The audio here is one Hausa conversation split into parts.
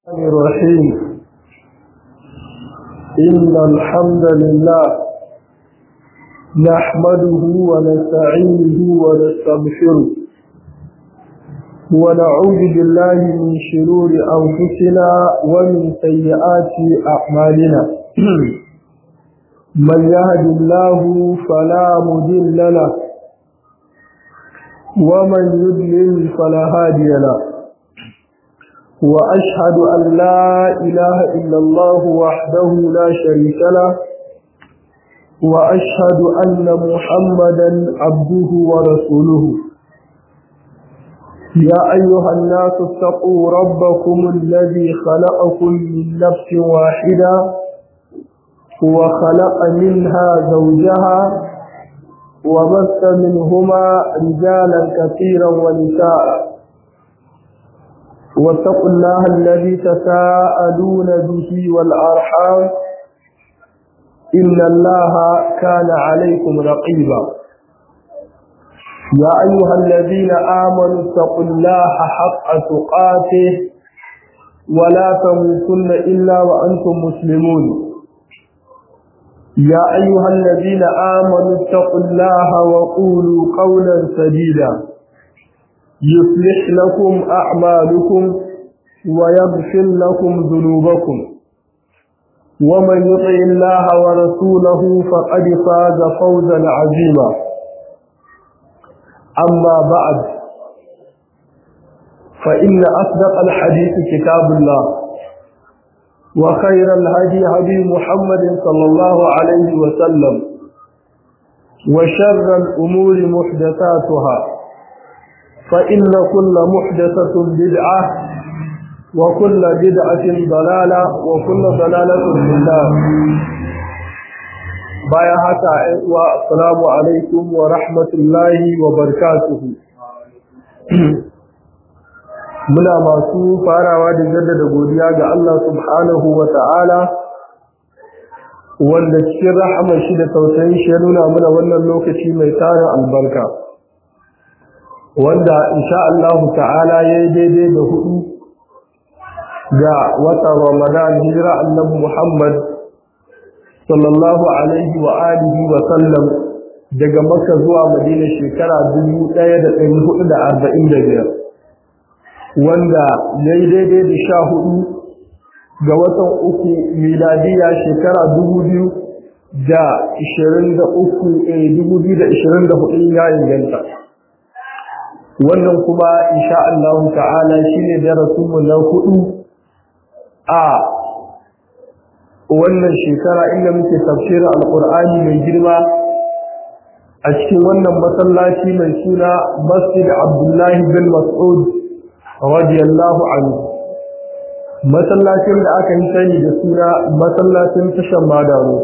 الرحمن الرحيم إن الحمد لله نحمده ونستعينه ونستغفره ونعوذ بالله من شرور أنفسنا ومن سيئات أعمالنا من يهد الله فلا مضل له ومن يضلل فلا هادي له وأشهد أن لا إله إلا الله وحده لا شريك له وأشهد أن محمدا عبده ورسوله يا أيها الناس اتقوا ربكم الذي خلقكم من نفس واحدة وخلق منها زوجها وبث منهما رجالا كثيرا ونساء واتقوا الله الذي تساءلون به والأرحام إن الله كان عليكم رقيبا يا أيها الذين آمنوا اتقوا الله حق تقاته ولا تموتن إلا وأنتم مسلمون يا أيها الذين آمنوا اتقوا الله وقولوا قولا سديدا يصلح لكم أعمالكم ويغفر لكم ذنوبكم ومن يطع الله ورسوله فقد فاز فوزا عظيما أما بعد فإن أصدق الحديث كتاب الله وخير الهدي هدي محمد صلى الله عليه وسلم وشر الأمور محدثاتها فإن كل محدثة بدعة وكل بدعة ضلالة وكل ضلالة في النار بايا حتى والسلام عليكم ورحمة الله وبركاته muna masu farawa da jaddada godiya ga Allah subhanahu wa ta'ala wanda cikin rahamar shi da tausayin shi ya nuna muna wannan lokaci mai tarin albarka wanda insha Allah ta'ala ya yi daidai da hudu ga watan Ramadan hijira annabi Muhammad sallallahu alaihi wa alihi wa sallam daga Makka zuwa Madina shekara 1445 wanda ya yi daidai da sha hudu ga watan uku miladiya shekara 2023 2024 ya inganta wannan kuma insha Allah ta'ala shine darasinmu na hudu a wannan shekara inda muke tafsirin alqur'ani mai girma a cikin wannan masallaci mai suna Masjid Abdullahi bin Mas'ud radiyallahu anhu masallacin da aka yi sani da suna masallacin tashan madaro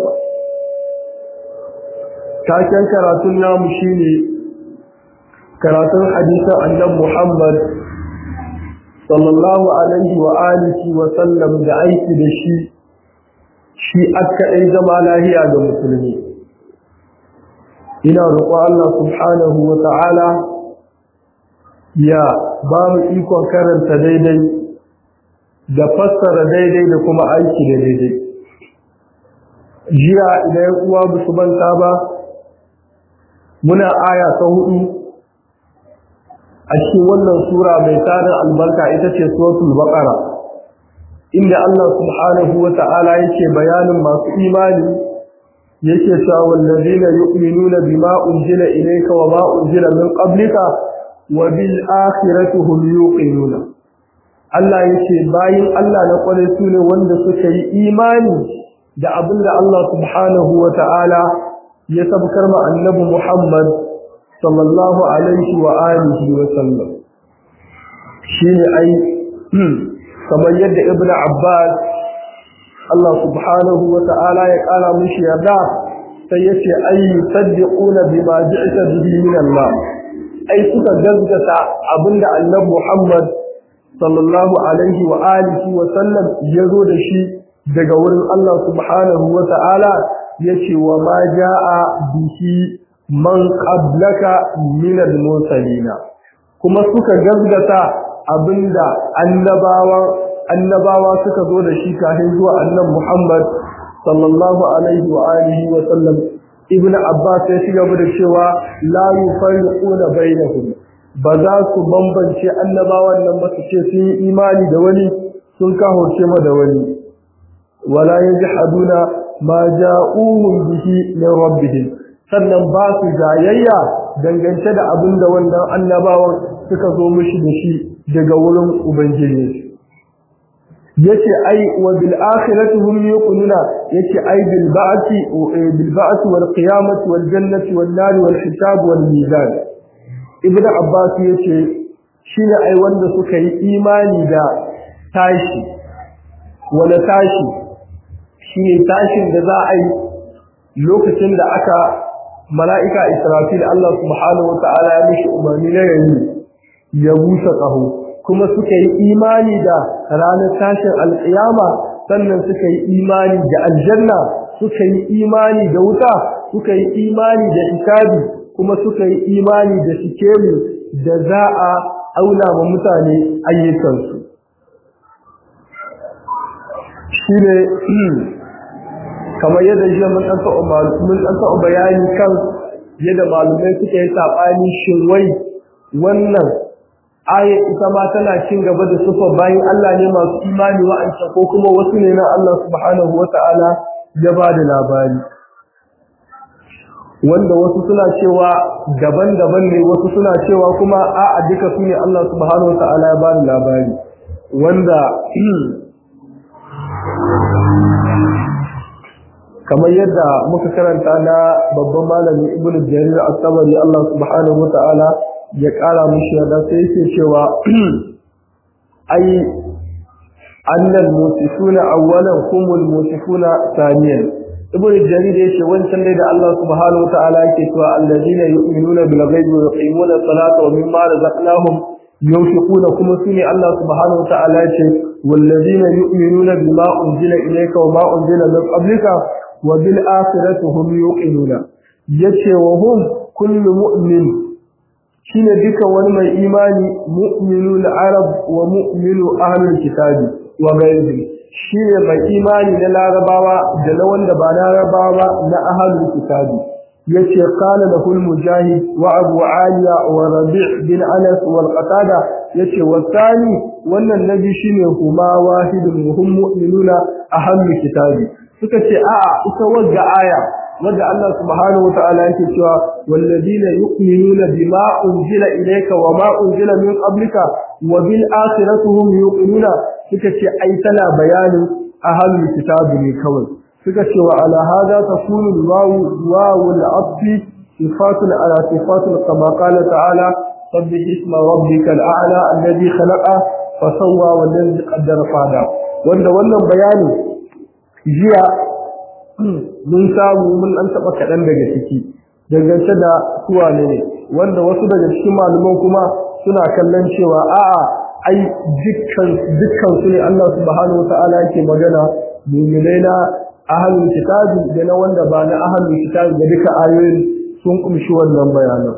taken karatun namu shine karatun hadisan annabi Muhammad sallallahu alaihi wa alihi wa sallam da aiki da shi shi aka dai zama lahiya ga musulmi ina roƙon Allah subhanahu wa ta'ala ya ba mu ikon karanta daidai da fassara daidai da kuma aiki da daidai jiya idan uwa ba su manta ba muna aya ta hudu a cikin wannan sura mai tarin albarka ita ce suratul baqara inda Allah subhanahu wa ta'ala yake bayanin masu imani yake cewa wallazina yu'minuna bima unzila ilayka wa ma unzila min qablika wa bil akhirati hum yuqinuna Allah yake bayin Allah na kware su ne wanda suka yi imani da abinda Allah subhanahu wa ta'ala ya sabkar ma annabi Muhammad sallallahu alaihi wa alihi wa sallam shine ai kamar yadda ibn abbas Allah subhanahu wa ta'ala ya kara mishi yarda sai yace ai yusaddiquna bima ji'ta bihi min Allah ai suka gaskata abinda annabi Muhammad sallallahu alaihi wa alihi wa sallam ya zo da shi daga wurin Allah subhanahu wa ta'ala yace wa ma jaa bihi man qablaka min al-mursalina kuma suka gazgata abinda annabawan annabawa suka zo da shi kafin zuwa annan Muhammad sallallahu alaihi wa alihi wa sallam ibnu abbas ya shiga da cewa la yufarriquna bainahum ba za su bambance annabawan nan ba su ce sun yi imani da wani sun kahorce ma da wani wala yajhaduna ma ja'uhum bihi min rabbihim sannan ba su jayayya dangance da abin da wannan annabawan suka zo mishi da shi daga wurin ubangiji yace ai wa bil akhirati hum yuqinuna yace ai bil ba'thi bil ba'thi wal qiyamati wal jannati wan nar wal hisab wal mizan ibnu abbas yace shine ai wanda suka yi imani da tashi wala tashi shine tashin da za a yi lokacin da aka mala'ika israfil Allah subhanahu wa ta'ala ya mishi umarni na yayi ya busa ƙaho kuma suka yi imani da ranar tashin alƙiyama sannan suka yi imani da aljanna suka yi imani da wuta suka yi imani da ikabi kuma suka yi imani da sikeli da za a auna wa mutane ayyukansu shi ne kamar yadda jiya mun ɗan taɓa bayani kan yadda malumai suka yi saɓani shin wai wannan aya ita ma tana cin gaba da sufar bayan Allah ne masu imani wa'ancan ko kuma wasu ne na Allah subhanahu wa ta'ala ya ba da labari wanda wasu suna cewa daban-daban ne wasu suna cewa kuma a'a duka su ne Allah subhanahu wa ta'ala ya ba da labari wanda kamar yadda muka karanta na babban malami ibnu jarir at-tabari Allah subhanahu wa ta'ala ya ƙara mushi yadda sai yake cewa ai annal musifuna awwalan humul musifuna thaniyan ibnu jarir yace wancan dai da Allah subhanahu wataala yake cewa alladina yu'minuna bil ghaibi wa yuqimuna salata wa mimma razaqnahum yunfiquna kuma sune Allah subhanahu wataala yace walladina yu'minuna bima unzila ilayka wa ma unzila min qablika wa bil akhirati hum yuqinuna yace wa hum kullu mu'min shine duka wani mai imani mu'minul arab wa mu'minu ahlul kitabi wa ghairihi shine mai imani na larabawa da na wanda ba larabawa na ahlul kitabi yace qala lahul mujahid wa abu aliya wa rabi' bin anas wal qatada yace wasani wannan nabi shine huma wahidun hum mu'minuna ahlul kitabi suka ce a'a ita wagga aya wanda Allah subhanahu wataala yake cewa walladina yu'minuna bima unzila ilayka wa ma unzila min qablika wa bil akhirati hum yuqinuna suka ce ai tana bayanin ahlul kitabi ne kawai suka ce wa ala hada takunu wawu wawu al-asfi sifatun ala sifatun kama qala ta'ala sabbih isma rabbikal a'la alladhi khalaqa fa sawwa walladhi qaddara fada wanda wannan bayani jiya mun samu mun an taba kaɗan daga ciki dangance da suwa ne wanda wasu daga cikin malaman kuma suna kallon cewa a'a ai dukkan dukkan su ne Allah subhanahu wata'ala yake magana mu'minai na ahlul kitabi da na wanda ba na ahlul kitabi da duka ayoyin sun kumshi wannan bayanan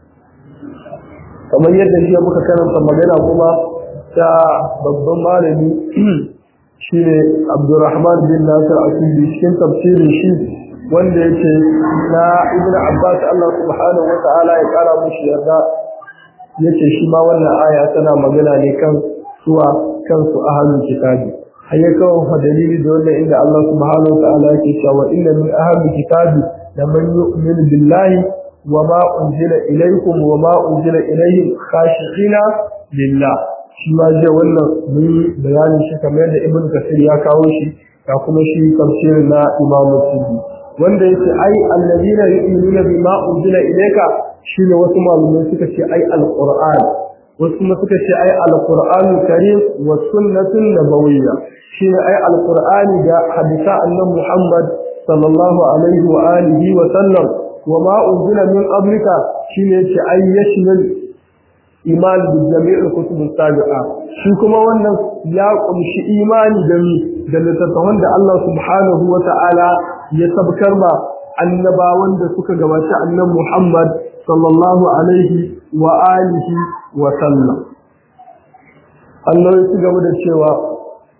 kamar yadda shi muka karanta magana kuma ta babban malami shine Abdurrahman bin Nasir Asidi cikin tafsirin shi wanda yake na Ibn Abbas Allah subhanahu wa ta'ala ya kara mushi yarda yace shi ma wannan aya tana magana ne kan suwa kansu ahlul kitabi hayya kawo fa dalili da wannan inda Allah subhanahu wa ta'ala yake cewa inna min ahlul kitabi laman yu'min billahi wa ma unzila ilaykum wa ma unzila ilayhim khashi'ina lillah shi ma je wannan mun bayanin shi kamar yadda ibn kasir ya kawo shi ga kuma shi tafsirin na imam muslim wanda yace ai alladina yu'minuna bima unzila ilayka shine wasu malumai suka ce ai alquran wasu kuma suka ce ai alquran karim wa sunnatun nabawiyya shine ai alqurani da hadisa annabi muhammad sallallahu alaihi wa alihi wa sallam wa ma unzila min qablika shine yace ai yashmil iman da jami'ul kutub sabiqa shi kuma wannan ya kumshi imani da mi da littattafan da Allah subhanahu wa ta'ala ya sabkar ma annabawan da suka gabaci annabi Muhammad sallallahu alaihi wa alihi wa sallam Allah ya ci gaba da cewa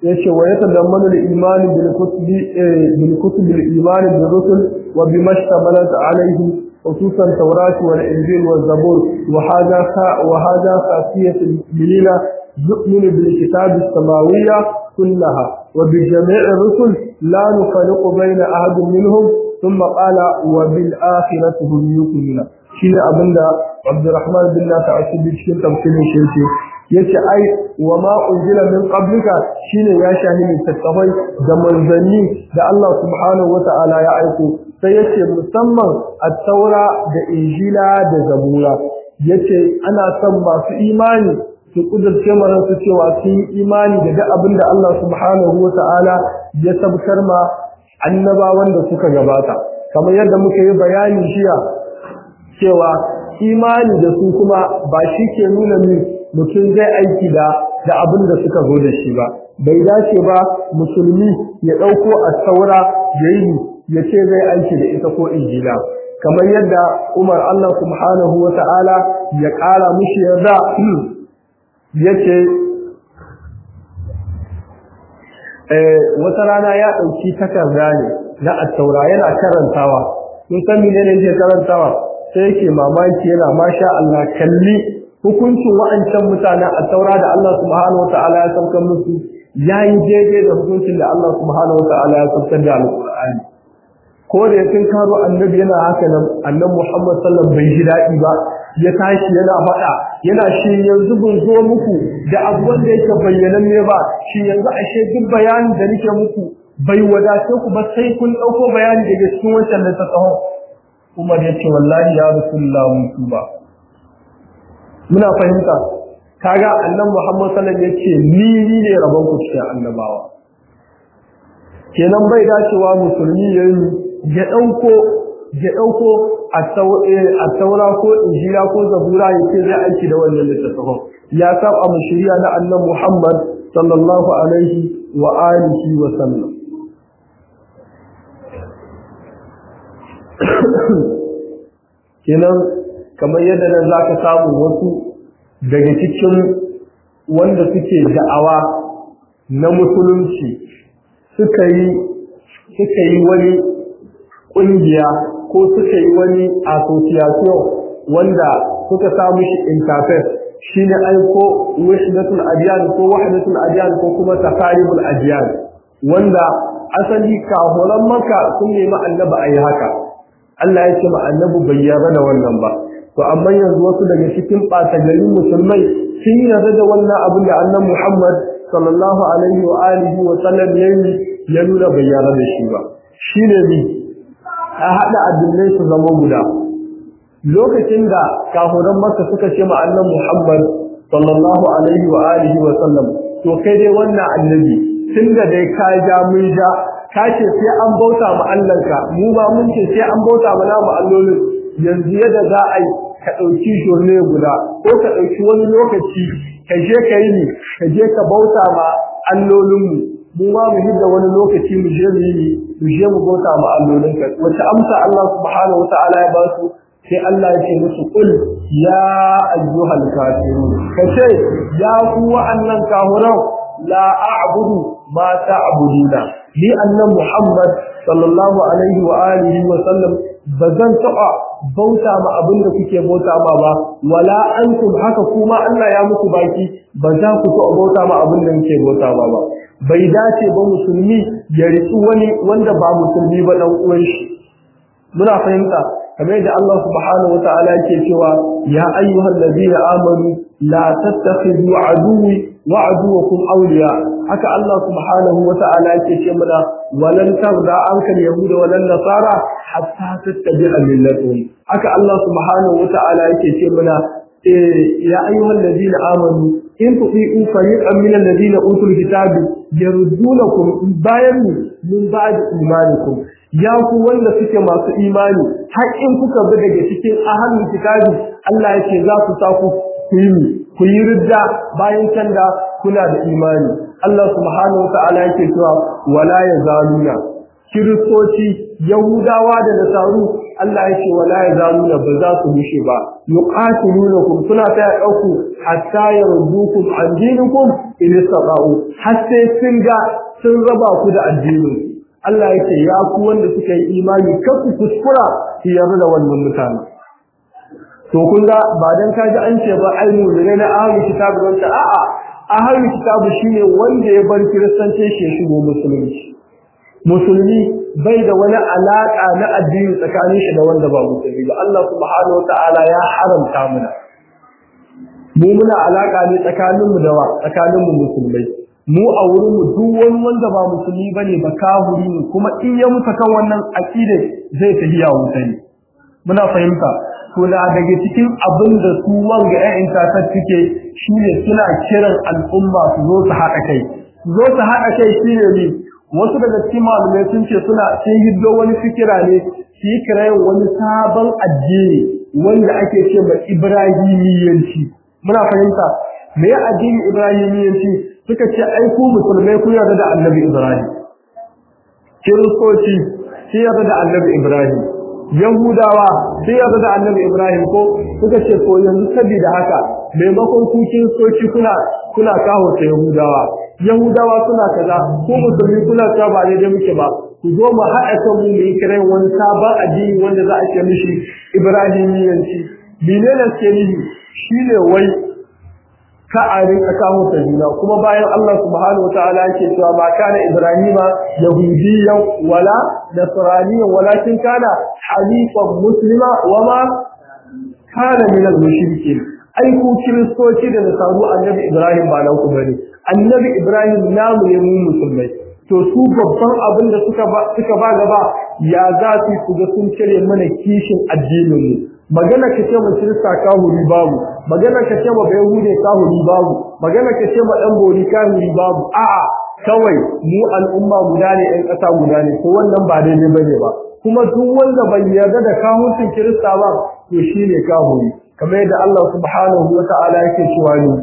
yace wa yatadammanu al-iman bil kutubi bil kutub al-iman bil rusul wa bima ishtamalat alayhi خصوصا التوراة والإنجيل والزبور وهذا وهذا خاصية المؤمنين يؤمن بالكتاب السماوية كلها وبجميع الرسل لا نفرق بين أحد منهم ثم قال وبالآخرة هم يؤمنون شين أبدا عبد الرحمن بن نافع السبيل شين تمثيل شيء yace ai wa ma unzila min qablika shine ya shahi littattafai da manzanni da Allah subhanahu wata'ala ya aiko sai yace musamman at-taura da injila da zabura yace ana son masu imani su kudurce mana su cewa sun yi imani da duk abin da Allah subhanahu wata'ala ya sabkar ma annabawan da suka gabata kamar yadda muka yi bayani jiya cewa imani da su kuma ba shi ke nuna ni mutum zai aiki da da abin da suka zo da shi ba bai dace ba musulmi ya ɗauko a saura ya yi ya ce zai aiki da ita ko injila kamar yadda umar allah subhanahu wa ta'ala ya ƙara mushi yarda ya ce wata rana ya ɗauki takarda ne na attaura yana karantawa sun san menene yake karantawa sai yake mamaki yana masha Allah kalli hukuncin wa'ancan mutanen a taura da Allah subhanahu wata'ala ya saukar musu yayi daidai da hukuncin da Allah subhanahu wata'ala ya saukar da alqur'ani ko da yakin karo annabi yana haka nan annabi Muhammad sallallahu bai ji daɗi ba ya tashi yana faɗa yana shi yanzu ban zo muku da abu wanda yake bayyanan ne ba shi yanzu ashe duk bayanin da nake muku bai wadace ku ba sai kun ɗauko bayani daga cikin wancan da ta tsaho Umar ya ce wallahi ya Rasulullah mutu ba muna fahimta kaga annan Muhammad sallallahu alaihi wasallam yace ni ni ne rabon ku cikin annabawa kenan bai dacewa musulmi yayi ya dauko ya dauko at-taura ko injila ko zabura yace zai aiki da wannan littafin ya saba mu shari'a na annan Muhammad sallallahu alaihi wa alihi wa sallam kenan kamar yadda nan za ka samu wasu daga cikin wanda suke da'awa na musulunci suka yi suka yi wani ƙungiya ko suka yi wani association wanda suka samu shi interface shine aiko wahdatul adyan ko wahdatul adyan ko kuma takaribul adyan wanda asali kahoran maka sun nemi annaba ayi haka Allah ya ce ma annabi bai yarda da wannan ba to amma yanzu wasu daga cikin ɓata garin musulmai sun yarda da wannan abin da annabi Muhammad sallallahu alaihi wa alihi wa sallam yayi ya nuna bai yarda da shi ba shine bi a hada addinai su zama guda lokacin da kafuran Makka suka ce ma annabi Muhammad sallallahu alaihi wa alihi wa sallam to kai dai wannan annabi tunda dai ka ja mun ja ka ce sai an bauta ma Allahnka mu ba mun ce sai an bauta ma namu allolin yanzu yadda za a yi ka ɗauki shirme guda ko ka ɗauki wani lokaci ka je ka yi ni ka je ka bauta ma allolinmu mu ma mu hidda wani lokaci mu je mu yi mu je mu bauta ma allolinka wace amsa Allah subhanahu wa ta'ala ya ba su sai Allah ya ce musu kul ya ayyuhal kafirun ka ce ya ku wa'annan kahuran la a'budu ma ta'buduna ni annan Muhammad sallallahu alaihi wa alihi wa sallam bazan taba bauta ma abin da kuke bauta ma ba wala antum haka kuma Allah ya muku baki ba za ku so bauta ma abin da kuke bauta ma ba bai dace ba musulmi ya ritsu wani wanda ba musulmi ba dan uwan shi muna fahimta kamar yadda Allah subhanahu wataala yake cewa ya ayyuhal ladina amanu la tattakhidhu aduwwi wa aduwwakum awliya haka Allah subhanahu wataala yake ce mana walan tarda anka yahuda walan nasara hatta tattabi'a millatuhum haka Allah subhanahu wataala yake ce mana ya ayyuhal ladina amanu in tuqiu fariqan min alladhina utul kitab yardunakum bayan min ba'd imanikum ya ku wanda suke masu imani har in kuka bi daga cikin ahlul kitabi Allah yake za ku sa ku yi ku yi ridda bayan can da kuna da imani Allah subhanahu wataala yake cewa wala yazaluna kiristoci yahudawa da nasaru Allah yake wala yazaluna ba za su mushe ba yuqatilunakum suna ta dauku hatta yardukum an dinikum in istaqa'u har sai sun ga sun raba ku da addinin Allah yake ya ku wanda suka yi imani kar ku kuskura ku yarda da wannan mutane to kun ga ba dan kaji an ce ba ai mu ne na ahli kitabu wanda a'a ahli kitabu shine wanda ya bar kiristanci shi shigo musulunci musulmi bai da wani alaka na addini tsakanin shi da wanda ba musulmi ba Allah subhanahu wataala ya haramta mana mu muna alaka ne tsakanin mu da wa tsakanin mu musulmai mu a wurin mu duk wani wanda ba musulmi bane ba kahuri ne kuma in ya mutu kan wannan aqida zai tafiya wuta ne muna fahimta to da daga cikin abin da su wanga ƴaƴan tasar suke shine suna kiran al'umma su zo su haɗa kai su zo su haɗa kai shine ne wasu daga cikin malamai sun ce suna sun hiddo wani fikira ne su yi kirayen wani sabon addini wanda ake ce ma ibrahimiyanci muna fahimta me ya addini ibrahimiyanci suka ce ai ku musulmai ku yarda da annabi ibrahim kiristoci su yarda da annabi ibrahim yahudawa su yarda da annabi ibrahim ko suka ce ko yanzu saboda haka maimakon ku kiristoci kuna kuna kawo ta yahudawa yahudawa suna kaza ko musulmi kuna ta ba daidai muke ba ku zo mu haɗa kan mu mu yi kiran wani sabon addini wanda za a ce mishi ibrahimiyanci menene ke nihi shine wai ka a rinka kawo ta juna kuma bayan Allah subhanahu wataala yake cewa ba kana ibrahima yahudiyyan wala nasraniyan walakin kana hanifan muslima wama kana min al-mushrikin ai ku kiristoci da nasaru annabi ibrahim ba nan ku bane annabi ibrahim namu ne mu musulmai to su babban abin da suka ba suka ba gaba ya za su su ga sun cire mana kishin addinin mu magana ka ce mu kirista kahuri babu magana ka ce mu bayahude kahuri babu magana ka ce mu dan bori kahuri babu a'a kawai mu al'umma guda ne ɗan ƙasa guda ne ko wannan ba daidai bane ba kuma duk wanda bai yarda da kahurcin kirista ba to shine kahuri kamar yadda Allah subhanahu wa ta'ala yake cewa ni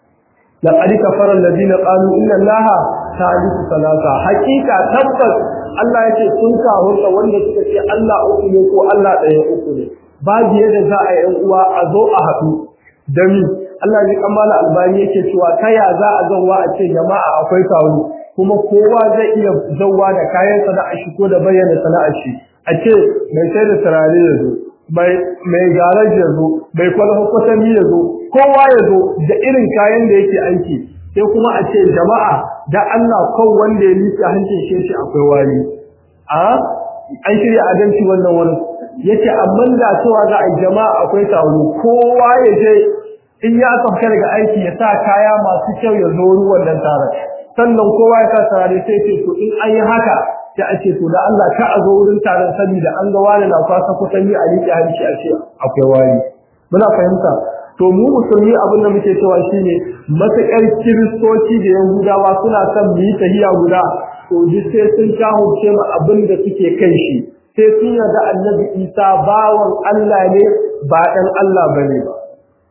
laqad kafara alladhina qalu inna allaha thalithu thalatha haqiqa tabbas Allah yake sun kahurta wanda suka ce Allah uku ne ko Allah ɗaya uku ne babu yadda za a yi uwa a zo a haɗu da mi Allah ya kammala albani yake cewa ta ya za a zauwa a ce jama'a akwai taro kuma kowa zai iya zauwa da kayan sana'a shi ko da bayyana sana'ar shi a ce mai sai da turare ya zo mai garaj ya zo mai kwalho kwatami ya zo kowa ya zo da irin kayan da yake aiki sai kuma a ce jama'a da Allah kan wanda ya nufi hancin shi akwai wani a an shirya adalci wannan wani yace amma da cewa za a jama'a akwai taro kowa ya je in ya sauka daga aiki ya sa kaya masu kyau ya zo ruwan nan taron sannan kowa ya sa tare sai ce to in an yi haka sai a ce to da Allah ka a zo wurin taron saboda an ga wani na kwasa kusan yi a riƙe hanci a ce akwai wani muna fahimta to mu musulmi abin da muke cewa shine matuƙar kiristoci da yahudawa suna son mu yi tahiya guda to duk sai sun kahurce mu abin da suke kai shi sai sun yarda annabi isa bawan Allah ne ba ɗan Allah bane ba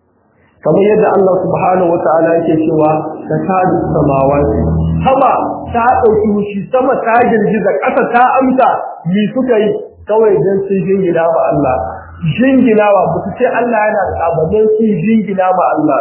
kamar yadda Allah subhanahu wata'ala yake cewa da kadu samawati sama ta dauki wushi sama ta girgiza ƙasa ta amsa mi suka yi kawai dan sun jingina ma Allah jinginawa ba su ce Allah yana da abadan su jingina ma Allah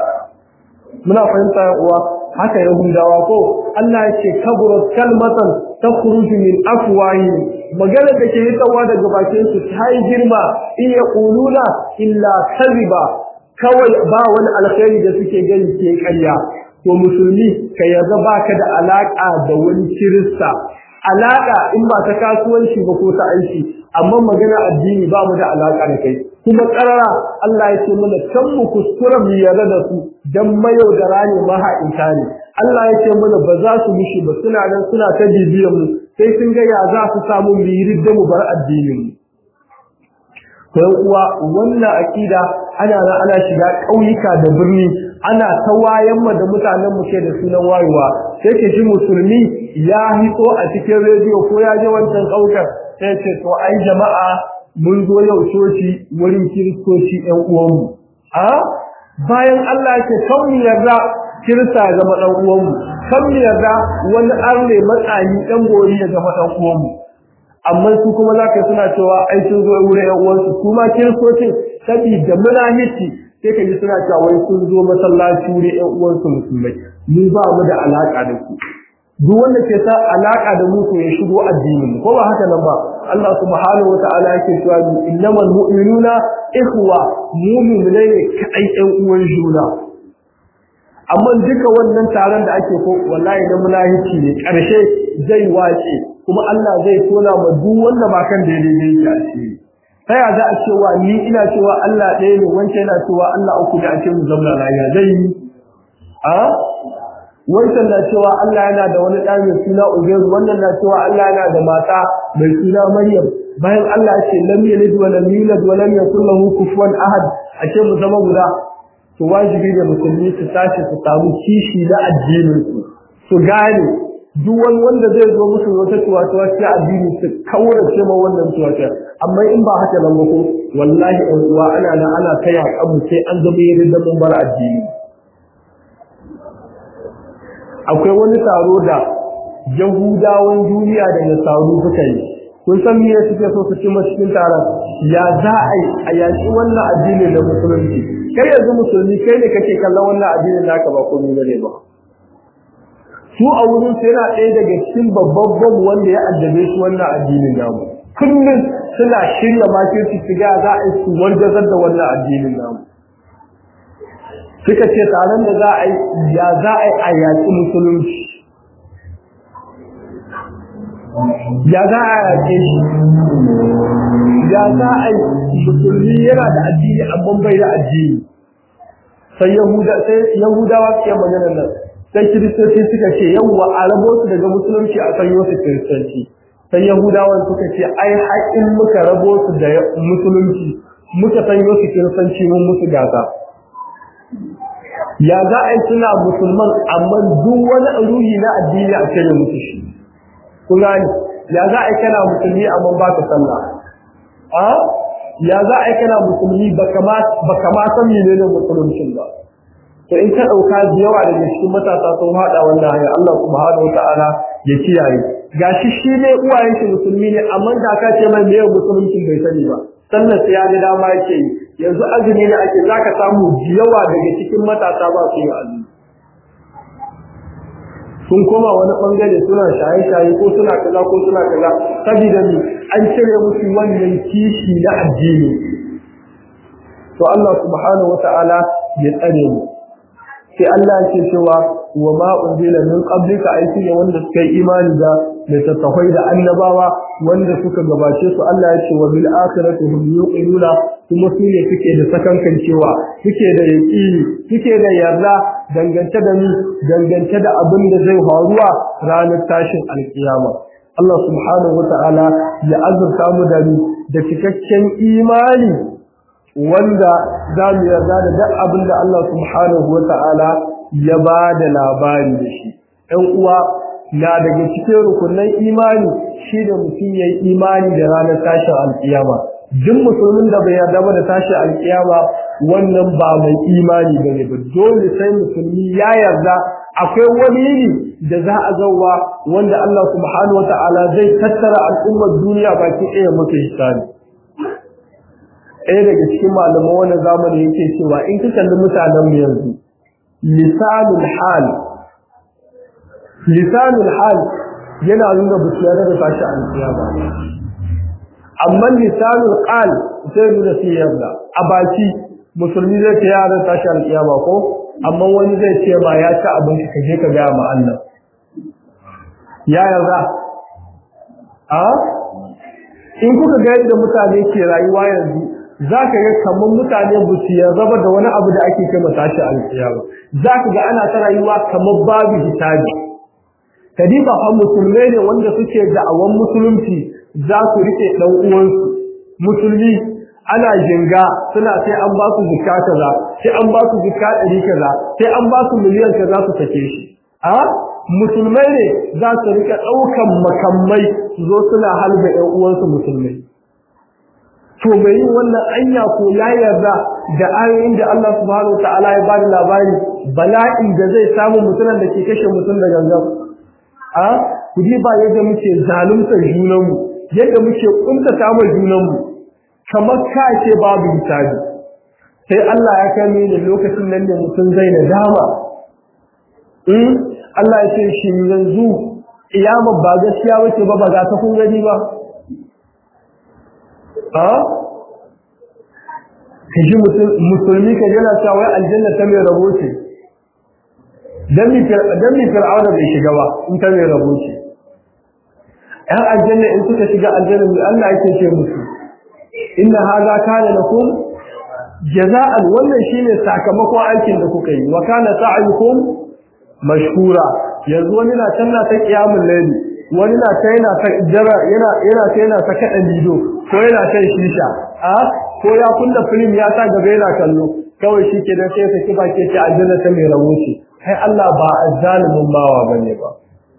muna fahimta yan uwa haka yahudawa ko Allah ya ce kaburat kalmatan takhruju min afwahi magana da ke hitawa daga bakin su ta yi girma in yaquluna illa kadhiba kawai ba wani alkhairi da suke gani ke ƙarya to musulmi ka yarda baka da alaka da wani kirista alaka in ba ta kasuwanci ba ko ta aiki amma magana addini ba mu da alaka da kai kuma karara Allah ya ce mana kan mu kuskura mu yarda da su dan mayaudara ne maha'inta ne Allah ya ce mana ba za su mishi ba suna nan suna ta bibiyar mu sai sun ga ya za su samu mu yi mu bar addinin mu sai uwa wannan akida ana nan ana shiga ƙauyuka da birni ana ta wayan da mutanen mu ke da sunan wayewa sai ke ji musulmi ya hito a cikin rediyo ko ya je wancan ƙaukar sai ce to ai jama'a mun zo yau coci wurin kiristoci ƴan uwanmu a bayan Allah ya ce kan mu yarda kirista ya zama ɗan uwanmu kan mu yarda wani arne matsani ɗan gori ya zama ɗan uwanmu amma su kuma za ka suna cewa ai sun zo wurin ƴan uwansu su ma kiristocin saboda munafici sai ka ji suna cewa wai sun zo masallaci ne ƴan uwansu musulmai mu ba mu da alaka da ku duk wanda ke sa alaka da mu to ya shigo addinin mu ko ba haka nan ba Allah subhanahu wataala yake cewa innamal mu'minuna ikhwa mu'minai ne kai ƴan uwan juna amma duka wannan taron da ake ko wallahi na mulahici ne karshe zai wace kuma Allah zai tona ma duk wanda ba kan daidai ne yake asiri ta ya za a cewa ni ina cewa Allah ɗaya ne wancan yana cewa Allah uku da ake mu zauna lafiya zai yi a wancan na cewa Allah yana da wani ɗa mai suna Ubairu wannan na cewa Allah yana da mata mai suna Maryam bayan Allah ya ce lam yalid wa lam yulad wa lam yakul lahu kufuwan ahad a ce mu zama guda to wajibi ne musulmi su tashi su samu kishi na addinin su su gane duk wani wanda zai zo musu wata tuwatuwa ta addini su kaurace ma wannan tuwatuwa amma in ba haka nan ba ko wallahi ɗan uwa ana nan ana kai abu sai an zama yin da mun bar addini akwai wani taro da yahudawan duniya da nasaru suka yi kun san me suke so su ci cikin taron ya za a yi a yaƙi wannan addini da musulunci kai yanzu musulmi kai ne kake kallon wannan addinin naka ba komai bane ba su a wurin su yana ɗaya daga cikin babban bom wanda ya addabe shi wannan addinin namu kullum suna shirya makirci su ga za a yi su wargazar da wannan addinin namu suka ce taron da za a yi ya za a yi a yaƙi musulunci ya za a yaƙe shi ya za a yi musulmi yana da addini amma bai da addini sai yahudawa suke maganar nan sai kiristoci suka ce yawwa a rabo su daga musulunci a sanyo su kiristanci sai yahudawan suka ce ai haƙin muka rabo su da musulunci muka sanyo su kiristanci mun musu gasa ya za a yi suna musulman amma duk wani ruhi na addini a cire musu shi kun gani ya za a yi kana musulmi amma ba ka sallah a ya za a yi kana musulmi ba kama san menene musuluncin ba to in ka ɗauka da yawa daga cikin matasa sun haɗa wannan hanyar Allah subhanahu wa ta'ala ya kiyaye gashi shi ne uwayen shi musulmi ne amma da ka ce mai meye musuluncin bai sani ba sannan sai ya ga dama yake yi yanzu azumi ne ake zaka samu da yawa daga cikin matasa ba su yi azumi sun koma wani bangare suna shaye-shaye ko suna kaza ko suna kaza saboda ni an cire musu wannan kishi na addini to Allah subhanahu wa ta'ala ya tsare mu sai Allah yake cewa wa ma unzila min qablika aiki ne wanda suka yi imani da littattafai da annabawa wanda suka gabace su Allah ya ce wa bil akhirati hum yuqinuna kuma su ne suke da sakankan cewa suke da yaqini suke da yarda dangance da ni dangance da abin da zai faruwa ranar tashin alkiyama Allah subhanahu wata'ala ya azurta mu da ni da cikakken imani wanda za mu yarda da duk abin da Allah subhanahu wa ta'ala ya ba da labari da shi. ‘Yan uwa na daga cikin rukunan imani shi da mutum ya yi imani da ranar tashin alkiyama. Duk musulmin da bai yarda ba da tashin alkiyama wannan ba mai imani ba ne ba. Dole sai musulmi ya yarda akwai wani yini da za a zauwa wanda Allah subhanahu wa ta'ala zai tattara al'ummar duniya baki ɗaya mutu hisabi. ɗaya daga cikin malaman wannan zamani yake cewa in ka kalli mutanen mu yanzu lisanul hal lisanul hal yana nuna ba su yarda da tashi an ba amma lisanul qal sai nuna su yarda a baki musulmi zai ce yaran tashi an kiyama ko amma wani zai ce ma ya ci abinci ka je ka gaya ma Allah ya yarda a in kuka ga yadda mutane ke rayuwa yanzu za ka ga kamar mutane ba su yarda da wani abu da ake kai tashi alkiyama za ka ga ana ta rayuwa kamar babu hisabi kadiba fa musulmai ne wanda suke da'awan musulunci za su rike dan uwansu musulmi ana jinga suna sai an ba su zikka kaza sai an ba su zikka ɗari kaza sai an ba su miliyan kaza su sake shi a musulmai ne za su rike ɗaukan makamai su zo suna halba ƴan uwansu musulmai to mai yin wannan anya ko ya yarda da ayoyin da Allah subhanahu wa ta'ala ya bada labari bala'in da zai samu mutumin da ke kashe mutum da gangan a kudi ba yadda muke zaluntar junanmu yadda muke kuntata ma junanmu kamar ka ce babu hisabi sai Allah ya kai ni lokacin nan ne mutum zai na dama in Allah ya ce shi yanzu kiyama ba gaskiya bace ba ba ga ta kun gani ba a kaji musulmi ka yana cewa wai aljanna ta mai rabo ce dan mi dan mi fir'auna bai shiga ba in ta mai rabo ce ɗan aljanna in suka shiga aljanna mai Allah yake ce musu inna hadha kana lakum jaza'an wannan shine sakamakon aikin da kuka yi wa kana sa'yukum mashkura yanzu wani na can na ta kiyamul layli wani na ta yana ta jara yana yana ta yana ta kada lido ko yana ta shisha a ko ya kunna film ya ta gaba yana kallo kawai shi ke dan sai ta kiba ke ce aljanna ta mai rabo ce kai Allah ba azzalimin bawa bane ba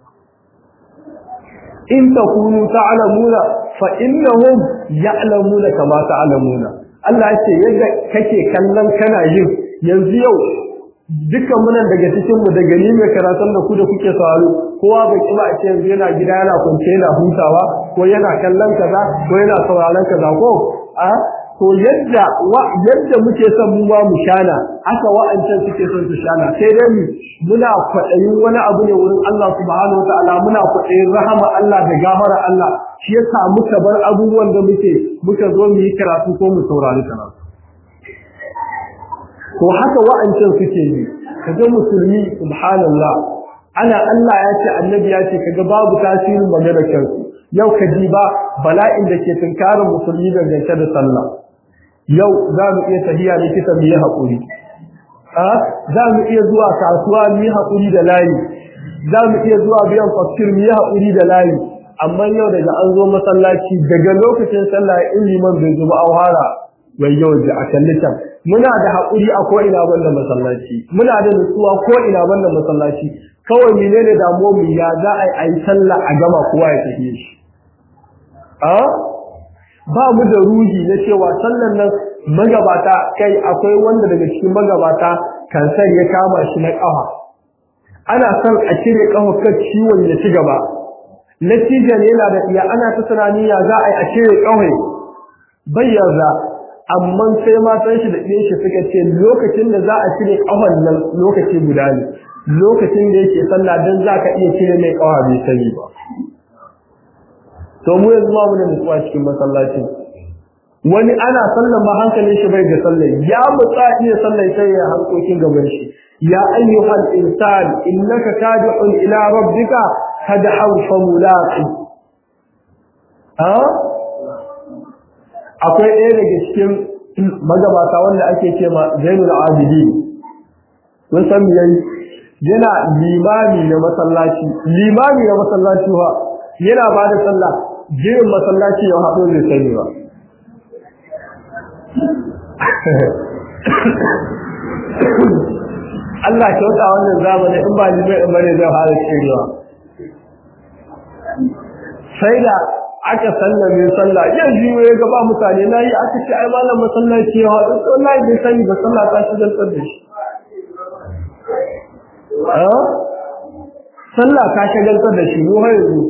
in takunu ta'lamuna fa innahum ya'lamuna kama ta'lamuna Allah ce yadda kake kallon kana yin yanzu yau dukkan munan daga cikin mu daga ni mai karatun da ku da kuke sauraro kowa bai kiba a ce yanzu yana gida yana kwance yana hutawa ko yana kallon kaza ko yana sauraron kaza ko a to yadda wa yadda muke son mu ma mu shana aka wa'ancan suke son su shana sai dai mu muna kwaɗayin wani abu ne wurin Allah subhanahu wataala muna kwaɗayin rahama Allah da gafara Allah shi yasa muka bar abubuwan da muke muka zo mu yi karatu ko mu saurari karatu to haka wa'ancan suke yi kaga musulmi subhanallah ana Allah ya ce annabi ya ce kaga babu tasirin maganar kansu yau ka ji ba bala'in da ke tunkarin musulmi dangance da sallah yau za mu iya tafiya likita mu yi haƙuri za mu iya zuwa kasuwa mu yi haƙuri da layi za mu iya zuwa biyan faktir mu yi haƙuri da layi amma yau daga an zo masallaci daga lokacin sallah in liman bai zo ba an fara wai yau da a kalli can muna da haƙuri a ko ina banda masallaci muna da nutsuwa ko ina banda masallaci kawai menene damuwar mu ya za a yi sallah a gama kowa ya tafi shi ba mu da ruhi na cewa sallan nan magabata kai akwai wanda daga cikin magabata kansar ya kama shi na ƙafa ana son a cire ƙafa kan ciwon ya ci gaba natijan yana da iya ana ta tunani ya za a yi a cire ƙafa bayyana amma sai matan shi da ɗiyan shi suka ce lokacin da za a cire ƙafan nan lokaci guda ne lokacin da yake sallah dan za ka iya cire mai ƙafa bai sani ba to mu yanzu ba mu da nutsuwa cikin masallacin wani ana sallan ba hankalin shi bai da sallah ya mutsa iya sallah sai ya hankokin gaban shi ya ayyuhal insan innaka kadihun ila rabbika kadhan famulaqi ha akwai ɗaya daga cikin magabata wanda ake ce ma Zainul Abidin mun san yayi yana limami na masallaci limami na masallaci wa yana ba da sallah jirin masallaci ya haɗo zai sani ba Allah kyauta wannan zamanin in ba ni mai bane zai fara cewa sai da aka sallame sallah yan jiwo ya gaba mutane na yi aka ce ai malam masallaci ya haɗu wallahi bai sani ba sallah ta shi zantar da shi sallah ka shagaltar da shi mu har yanzu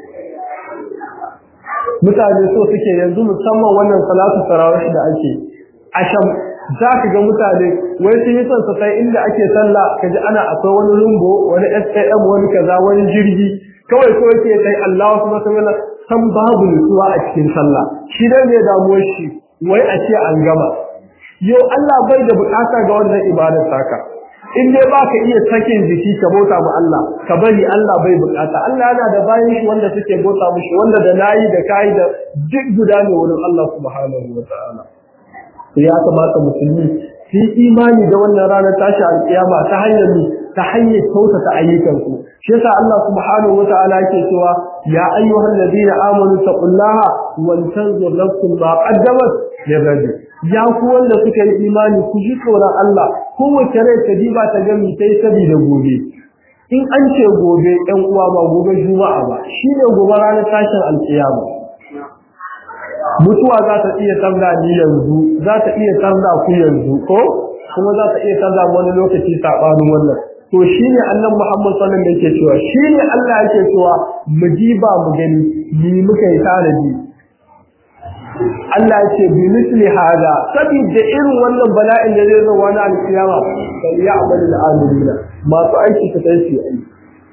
mutane so suke yanzu musamman wannan salatu tarawih da ake asham za ka ga mutane wai sun yi son su kai inda ake sallah kaji ana akwai wani rumbo wani SAM wani kaza wani jirgi kawai ko yake sai Allahu subhanahu wa san babu nutsuwa a cikin sallah shi dai ne damuwar shi wai a ce an gama yau Allah bai da bukata ga wannan ibadar saka in dai baka iya sakin jiki ka bauta ma Allah ka bari Allah bai bukata Allah yana da bayan shi wanda suke bauta mushi wanda da nayi da kai da duk guda ne wurin Allah subhanahu wa ta'ala ya kamata musulmi su imani da wannan ranar tashi alkiyama ta hanyar ta hanyar kyautata ayyukansu shi yasa Allah subhanahu wa ta'ala yake cewa ya ayyuhal ladina amanu taqullaha wal tanzur nafsun ma qaddamat lirajul ya ku wanda suka yi imani ku ji tsoron Allah kowace rai ta diba ta gami ta yi sabida gobe in an ce gobe ɗan uwa ba gobe juma'a ba shine gobe ranar tashin alkiyama mutuwa za ta iya tarda ni yanzu za ta iya tarda ku yanzu ko kuma za ta iya tarda wani lokaci sabanin wannan to shine annabi Muhammad sallallahu alaihi wasallam yake cewa shine Allah yake cewa mu diba mu gani ni muka yi tanadi Allah ya ce bi misli hada saboda irin wannan bala'in da zai zo wani alkiyama sai ya amalu al-amilina masu aiki ta sai su aiki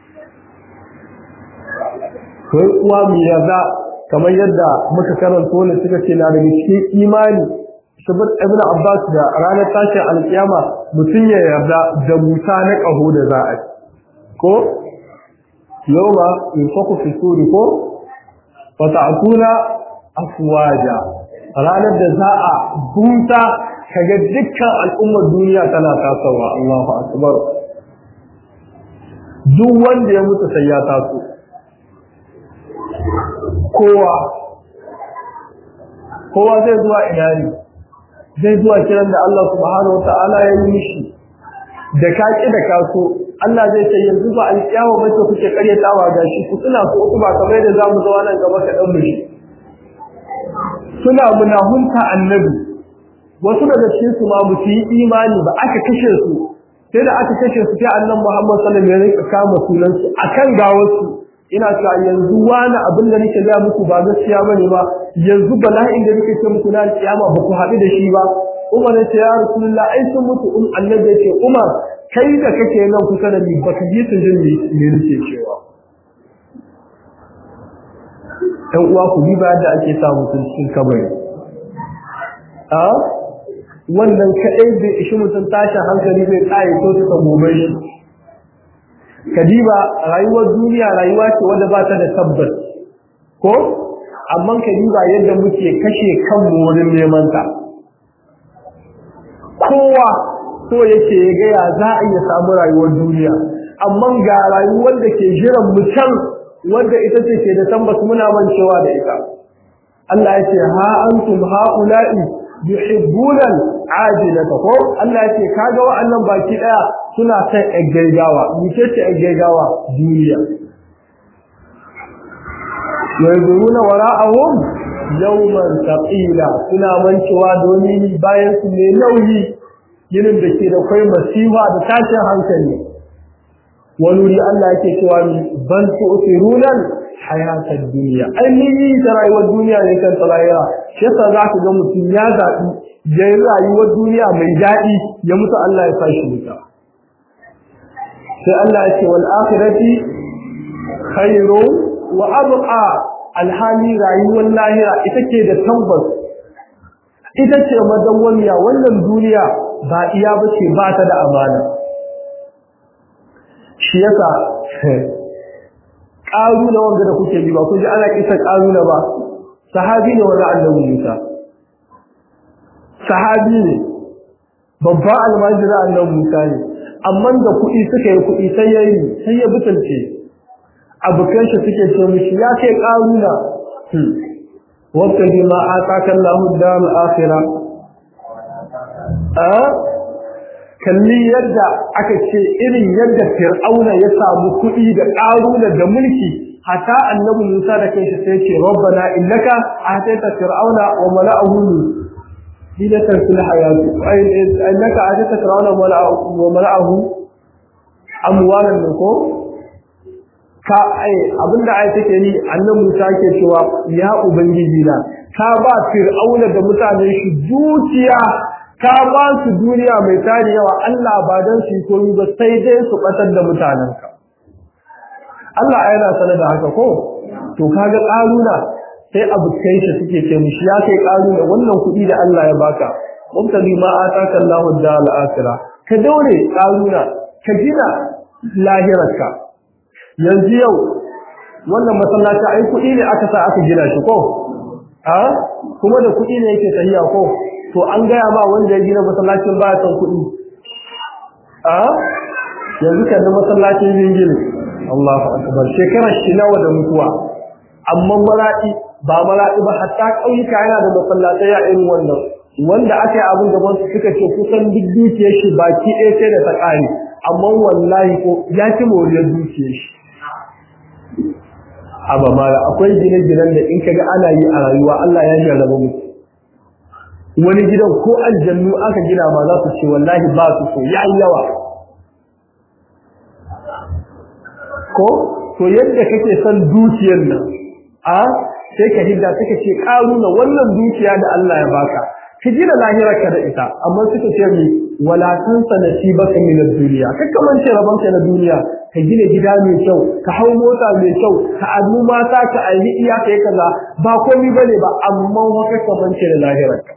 kai uwa mu yarda kamar yadda muka karanta wannan suka ce na daga cikin imani sabir ibn abbas da ranar tashin alkiyama mutum ya yarda da musa na kaho da za a ko yawma yunfaku fi suri ko wa ta'tuna afwaja ranar da za a buta kaga dukkan al'ummar duniya tana tasowa Allahu akbar duk wanda ya mutu sai ya taso kowa kowa zai zuwa ina ne zai zuwa kiran da Allah subhanahu wata'ala ya yi mishi da kaki da kaso Allah zai ce yanzu ba alƙiyawa ba ce kuke karyatawa ga shi ku suna so ku ba kamar da zamu zo nan gaba ka dan mishi suna munahunta annabi wasu daga cikin su ma ba su yi imani ba aka kashe su sai da aka kashe su sai annabi Muhammad sallallahu alaihi wasallam ya rika kama sunan su akan gawarsu ina cewa yanzu wani abin da nake ga muku ba gaskiya bane ba yanzu bala'in da nake ce muku na kiyama ba ku haɗu da shi ba Umar ya ce ya Rasulullah ai sun mutu um annabi ya ce Umar kai da kake nan kusa da ni baka ji su jin me nake cewa ɗan uwa ku bi ba da ake sa mutum cikin kabari a wannan kaɗai bai ishi mutum tashin hankali bai tsaye ko ta gobe shi kadiba rayuwar duniya rayuwa ce wadda ba ta da tabbas ko amma kadiba yadda muke kashe kanmu wurin neman ta kowa so yake ya ga ya za a iya samu rayuwar duniya amma ga rayuwar da ke jiran mu can wanda ita ce ke da tabbas muna mancewa da ita Allah ya ce ha antum haula'i yuhibbuna ajilata ko Allah ya ce kaga wa'annan baki daya suna son gaggawa mice ce gaggawa duniya yanzuruna wara'ahum yawman thaqila suna mancewa domin bayan su ne nauyi yinin da ke da kai masifa da tashin hankali wani wuri Allah yake cewa ban tu'thiruna hayatad dunya ainihi ta rayuwar duniya ne kan tsalayira shi yasa za ka ga mutum ya zaɓi ya yi rayuwar duniya mai daɗi ya mutu Allah ya fashi wuta sai Allah ya ce wal akhirati khairu wa abqa alhali rayuwar lahira ita ce da tabbas ita ce madawwamiya wannan duniya ba iya bace ba ta da amana shi yasa ƙaruna wanda da kuke ji ba kun ji ana kisa ƙaruna ba sahabi ne wanda annabi Musa sahabi ne babban almajira annabi Musa ne amma da kuɗi suka yi kuɗi sai ya yi sai ya butulce abokan shi suke ce mishi ya kai ƙaruna wata ji ma a kakan lahu da akhira a kalli yadda aka ce irin yadda fir'auna ya samu kuɗi da ƙaruna da mulki hatta annabi Musa da kanshi sai ce rabbana innaka ataita fir'auna wa mala'ahu zinatan fil hayati ay innaka ataita fir'auna wa mala'ahu amwalan ko ka ai abinda ai take ni annabi Musa ke cewa ya ubangiji na ka ba fir'auna da mutanen shi dukiya ka ba su duniya mai tari yawa Allah ba dan su koyi ba sai dai su batar da mutanenka Allah yana sanar da haka ko to kaga karuna sai abukai shi suke ce mishi ya kai karuna wannan kuɗi da Allah ya baka mubtali ma ataka Allahu dal akhirah ka daure karuna ka gina lahirarka yanzu yau wannan masallaci ai kuɗi ne aka sa aka gina shi ko a kuma da kuɗi ne yake tahiya ko to an gaya ba wanda ya gina masallacin baya son kuɗi a yanzu kan masallacin yin Allahu akbar shekarar shi nawa da mutuwa amma maradi ba maradi ba hatta kauyuka yana da masallatai ya irin wannan wanda aka yi abin gaban su suka ce kusan duk dukiyar shi baki ɗaya sai da ta ƙare amma wallahi ko ya ci moriyar dukiyar shi aba mala akwai gine-ginen da in kaga ana yi a rayuwa Allah ya jarraba mutu wani gidan ko aljannu aka gina ma za su ce wallahi ba su so ya yawa ko to yadda kake son dukiyar nan a sai ka hidda suka ce karuna wannan dukiya da Allah ya baka ka gina lahirarka da ita amma suka ce mi wala tansa nasibaka min ad-dunya kakka mance rabanka na duniya ka gina gida mai kyau ka hau mota mai kyau ka adu mata ka ayi iya kai kaza ba komai bane ba amma haka ka mance da lahirarka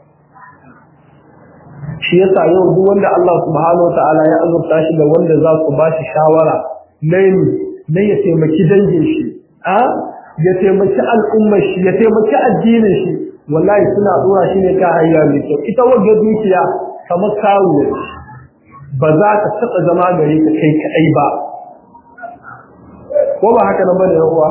shi yasa yau duk wanda Allah subhanahu wataala ya azurta shi da wanda za su ba shi shawara nayi na ya taimaki dangin shi a ya taimaki al'ummar shi ya taimaki addinin shi wallahi suna dora shi ne ka hanya mai kyau ita wanda dukiya kamar kawo ba za ka taɓa zama gare ka kai kaɗai ba ko ba haka nan bane uwa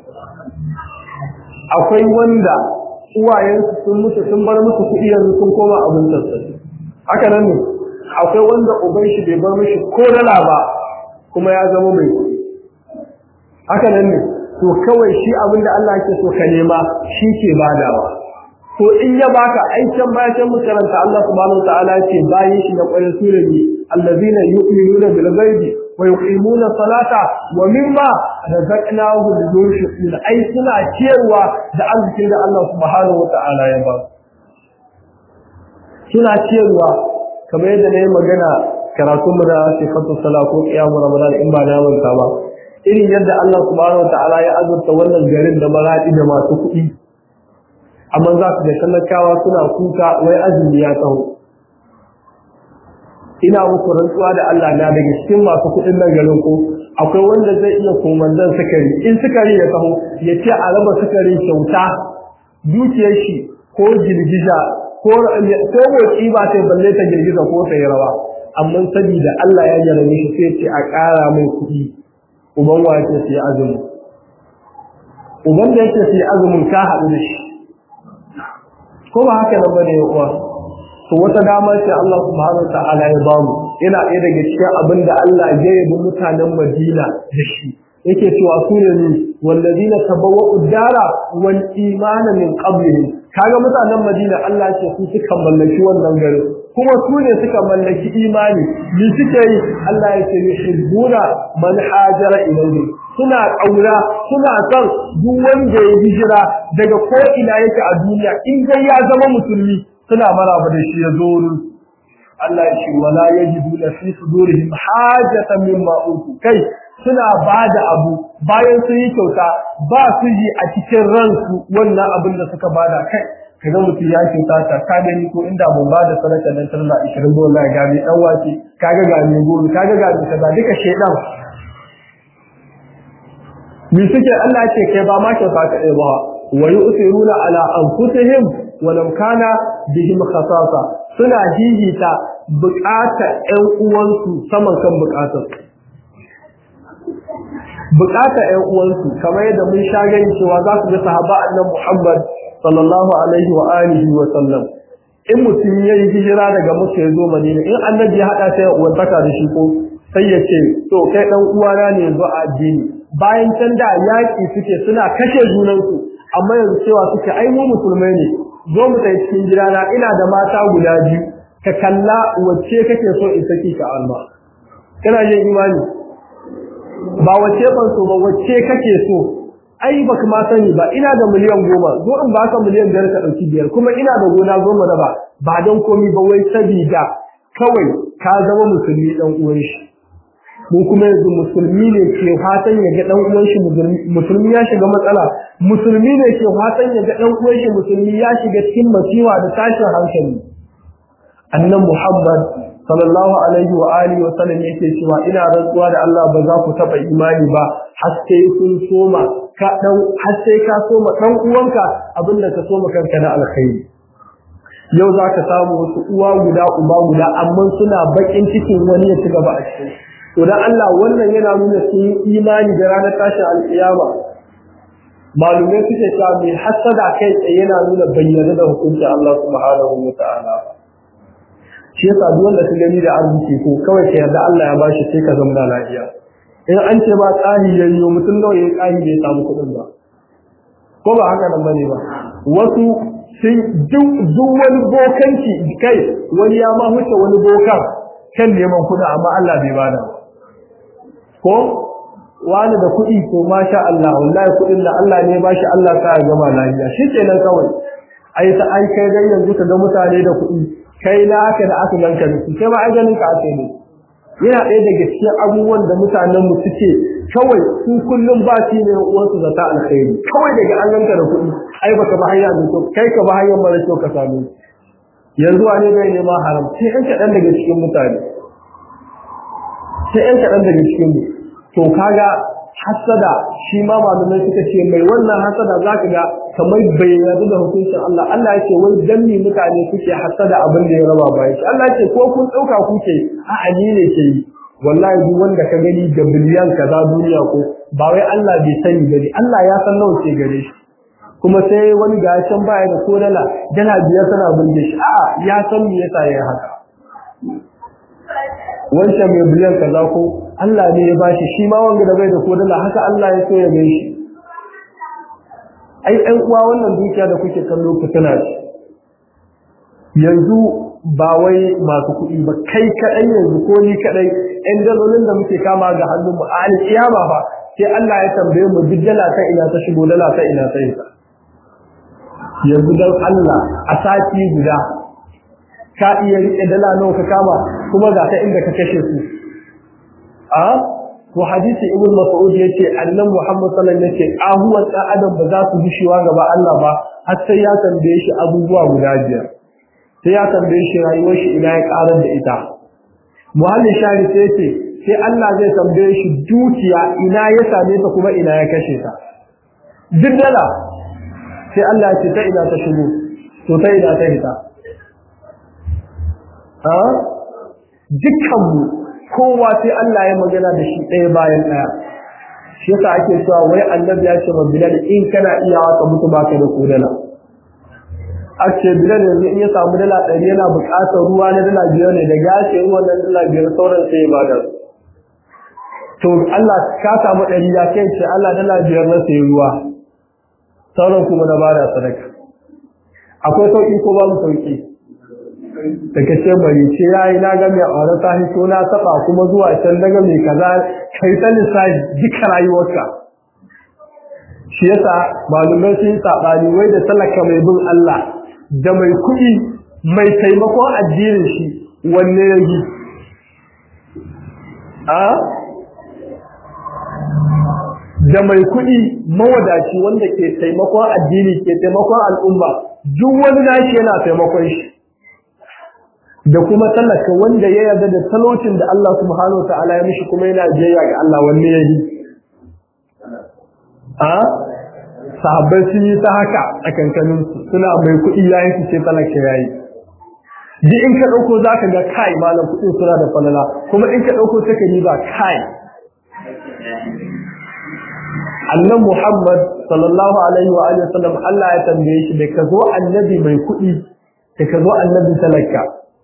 akwai wanda uwayensu sun mutu sun bar musu kuɗi yanzu sun koma abin sassafi haka nan ne akwai wanda uban shi bai bar mishi ko dala ba kuma ya zama mai kuɗi haka nan ne to kawai shi abin da Allah ke so ka nema shi ke badawa to in ya baka aikin bayan makaranta Allah subhanahu wataala ce bayan shi na ƙwarin surani allazina yu'minuna bil ghaibi wa yuqimuna salata wa mimma razaqnahum yunfiqun ai suna ciyarwa da arzikin da Allah subhanahu wataala ya ba suna ciyarwa kamar yadda na yi magana karatun mu da sifatu sala ko qiyamu ramadan in ba na manta ba irin yadda Allah subhanahu wataala ya azurta wannan garin da maradi da masu kuɗi amma za su ga talakawa suna kuka wai azumi ya taho ina muku rantsuwa da Allah na daga cikin masu kuɗin nan garin ko akwai wanda zai iya komandan sukari in sukari ya taho ya ce a raba sukari kyauta dukiyar shi ko girgiza ko ko motsi ba sai balle ta girgiza ko ta yi rawa amma saboda Allah ya jarabe shi sai ce a ƙara mai kuɗi uban wa yake sai azumi uban da yake sai azumin ka haɗu da shi ko ba haka nan bane uwa to wata dama ce Allah subhanahu wa ta'ala ya bamu ina ɗaya daga cikin abin da Allah ya yabi mutanen Madina da shi yake cewa su ne ni wallazina tabawwa'u dara wal imana min qablihim kaga mutanen Madina Allah ce su suka mallaki wannan garin kuma su ne suka mallaki imani ni suke yi Allah ya ce yuhibbuna man hajara ilayhi suna ƙaura suna son duk wanda ya hijira daga ko ina yake a duniya in dai ya zama musulmi suna maraba da shi ya zo Allah ya ce wala yajidu la fi sudurihim hajatan mimma utu kai suna bada abu bayan sun yi kyauta ba su yi a cikin ransu wannan abin da suka bada kai kaga mutum ya kyauta ta ka gani ko inda mun bada sadaka nan tana 20 dola ga mai dan wace kaga ga mai goro kaga ga mai kaza duka shedan mi suke Allah ya ce kai ba ma kyauta ka ɗaya ba wa yu'thiruna ala anfusihim wa lam kana bihim khasasa suna jijita bukatar ƴan uwansu saman kan bukatar bukatar ƴan uwansu kamar yadda mun sha gani cewa za su ga sahaba annabi Muhammad sallallahu alaihi wa alihi wa sallam in mutum ya yi hijira daga Makka ya zo Madina in annabi ya hada sai uwantaka da shi ko sai ya ce to kai dan uwana ne yanzu a addini bayan can da yaki suke suna kashe junansu amma yanzu cewa suke ai mu musulmai ne zo mu tafi cikin gidana ina da mata guda biyu ka kalla wacce kake so in saki ka alma kana yin imani ba wacce ban so ba wacce kake so ai baka ma sani ba ina da miliyan goma zo in baka miliyan biyar ka ɗauki biyar kuma ina da gona goma da ba ba don komi ba wai sabida kawai ka zama musulmi dan uwan shi mu kuma yanzu musulmi ne ke fatan ya ga dan uwan shi musulmi ya shiga matsala musulmi ne ke fatan ya ga dan uwan shi musulmi ya shiga cikin masiwa da tashin hankali annan muhammad sallallahu alaihi wa alihi wa sallam yake cewa ina rantsuwa da Allah ba za ku taba imani ba har sai kun soma ka dan har sai ka soma dan uwanka abinda ka soma kanka na alkhairi yau za ka samu wasu uwa guda uba guda amma suna bakin cikin wani ya ci gaba a cikin to dan Allah wannan yana nuna sun imani da ranar tashin alkiyama malumai suke cewa mai hasada kai tsaye yana nuna bayyana da hukuncin Allah subhanahu wa ta'ala shi yasa duk wanda ka gani da arziki ko kawai ka yarda Allah ya bashi sai ka zama lafiya in an ce ba tsari yayyo mutum nawa yayi tsari bai samu kuɗin ba ko ba haka nan bane ba wasu sun duk wani bokanci kai wani ya ma huce wani bokan kan neman kuɗi amma Allah bai bada ko wani da kuɗi to masha Allah wallahi kuɗin da Allah ne ba shi Allah ka gama lafiya shikenan kawai ai ta ai kai dai yanzu ka ga mutane da kuɗi kai na haka da aka ganka da su kai ma ai ganin ka ake ne yana ɗaya daga cikin abubuwan da mutanen mu suke kawai su kullum ba shi ne uwansu zata alkhairi kawai daga an ganka da kuɗi ai baka ba hanya mai kyau kai ka ba hanyar mara kyau ka samu yanzu wane bai nema haram sai ɗan kaɗan daga cikin mutane sai ɗan kaɗan daga cikin mu to kaga hasada shi ma malamai suka ce mai wannan hasada zaka ga kamar bai yarda da hukuncin Allah Allah yake wai dan ni mutane suke hasada abin da ya raba bayan shi Allah yake ko kun dauka kuke a ali ne ke yi wallahi duk wanda ka gani da biliyan kaza duniya ko ba wai Allah bai sani gari Allah ya san nawa ke gare shi kuma sai wani ga can baya da ko dala dala biyar tana burge shi a'a ya san me yasa yayi haka wancan mai biliyan kaza ko Allah ne ya bashi shi ma wanda da bai da kodala haka Allah ya so ya gai shi ai ɗan uwa wannan dukiya da kuke kallo fitina ce yanzu ba wai masu kuɗi ba kai kaɗai yanzu ko ni kaɗai ɗan dalolin da muke kama ga hannunmu a alƙiyama ba sai Allah ya tambaye mu duk dala ta ina ta shigo dala ta ina ta ita yanzu dan Allah a sati guda ka iya riƙe dala nawa ka kama kuma ga ta inda ka kashe su a to hadisi ibn mas'ud yace annabi muhammad sallallahu alaihi wasallam yace ahuwan dan adam ba za su bishiwa gaba Allah ba har sai ya tambaye shi abubuwa guda biyar sai ya tambaye shi rayuwar shi ina ya karar da ita muhallin shari sai yace sai Allah zai tambaye shi dukiya ina ya same ta kuma ina ya kashe ta duk dala sai Allah ya ce ta ina ta shigo to ta ina ta hita a dukkanmu kowa sai Allah ya magana da shi ɗaya bayan ɗaya shi yasa ake cewa wai annabi ya ce wa bilal in kana iya ka mutu baka da kodala ake bilal yanzu in ya samu dala ɗari yana buƙatar ruwa na dala biyar ne da gashe ruwan nan dala biyar sauran sai ya bada to Allah ka samu ɗari ya kai ce Allah dala biyar na sai ruwa sauran kuma na bada sadaka akwai sauƙi ko babu sauƙi daga ce bari ce yayi na ga mai aure ta hito na saba kuma zuwa can daga mai kaza kai ta lissafi duka rayuwarka shi yasa malumai sun yi sabani wai da talaka mai bin Allah da mai kuɗi mai taimakon addinin shi wanne ya yi a da mai kuɗi mawadaci wanda ke taimakon addini ke taimakon al'umma duk wani nashi yana taimakon shi da kuma talaka wanda ya yarda da talaucin da Allah subhanahu wataala ya mishi kuma yana jayya ga Allah wanne yayi a sahabbai sun yi ta haka a kankanin su suna mai kuɗi yayin su ce talaka yayi duk in ka dauko zaka ga kai malam kuɗin suna da falala kuma in ka dauko sai ka yi ba kai annan Muhammad sallallahu alaihi wa alihi wasallam Allah ya tambaye shi da ka zo annabi mai kuɗi da ka zo annabi talaka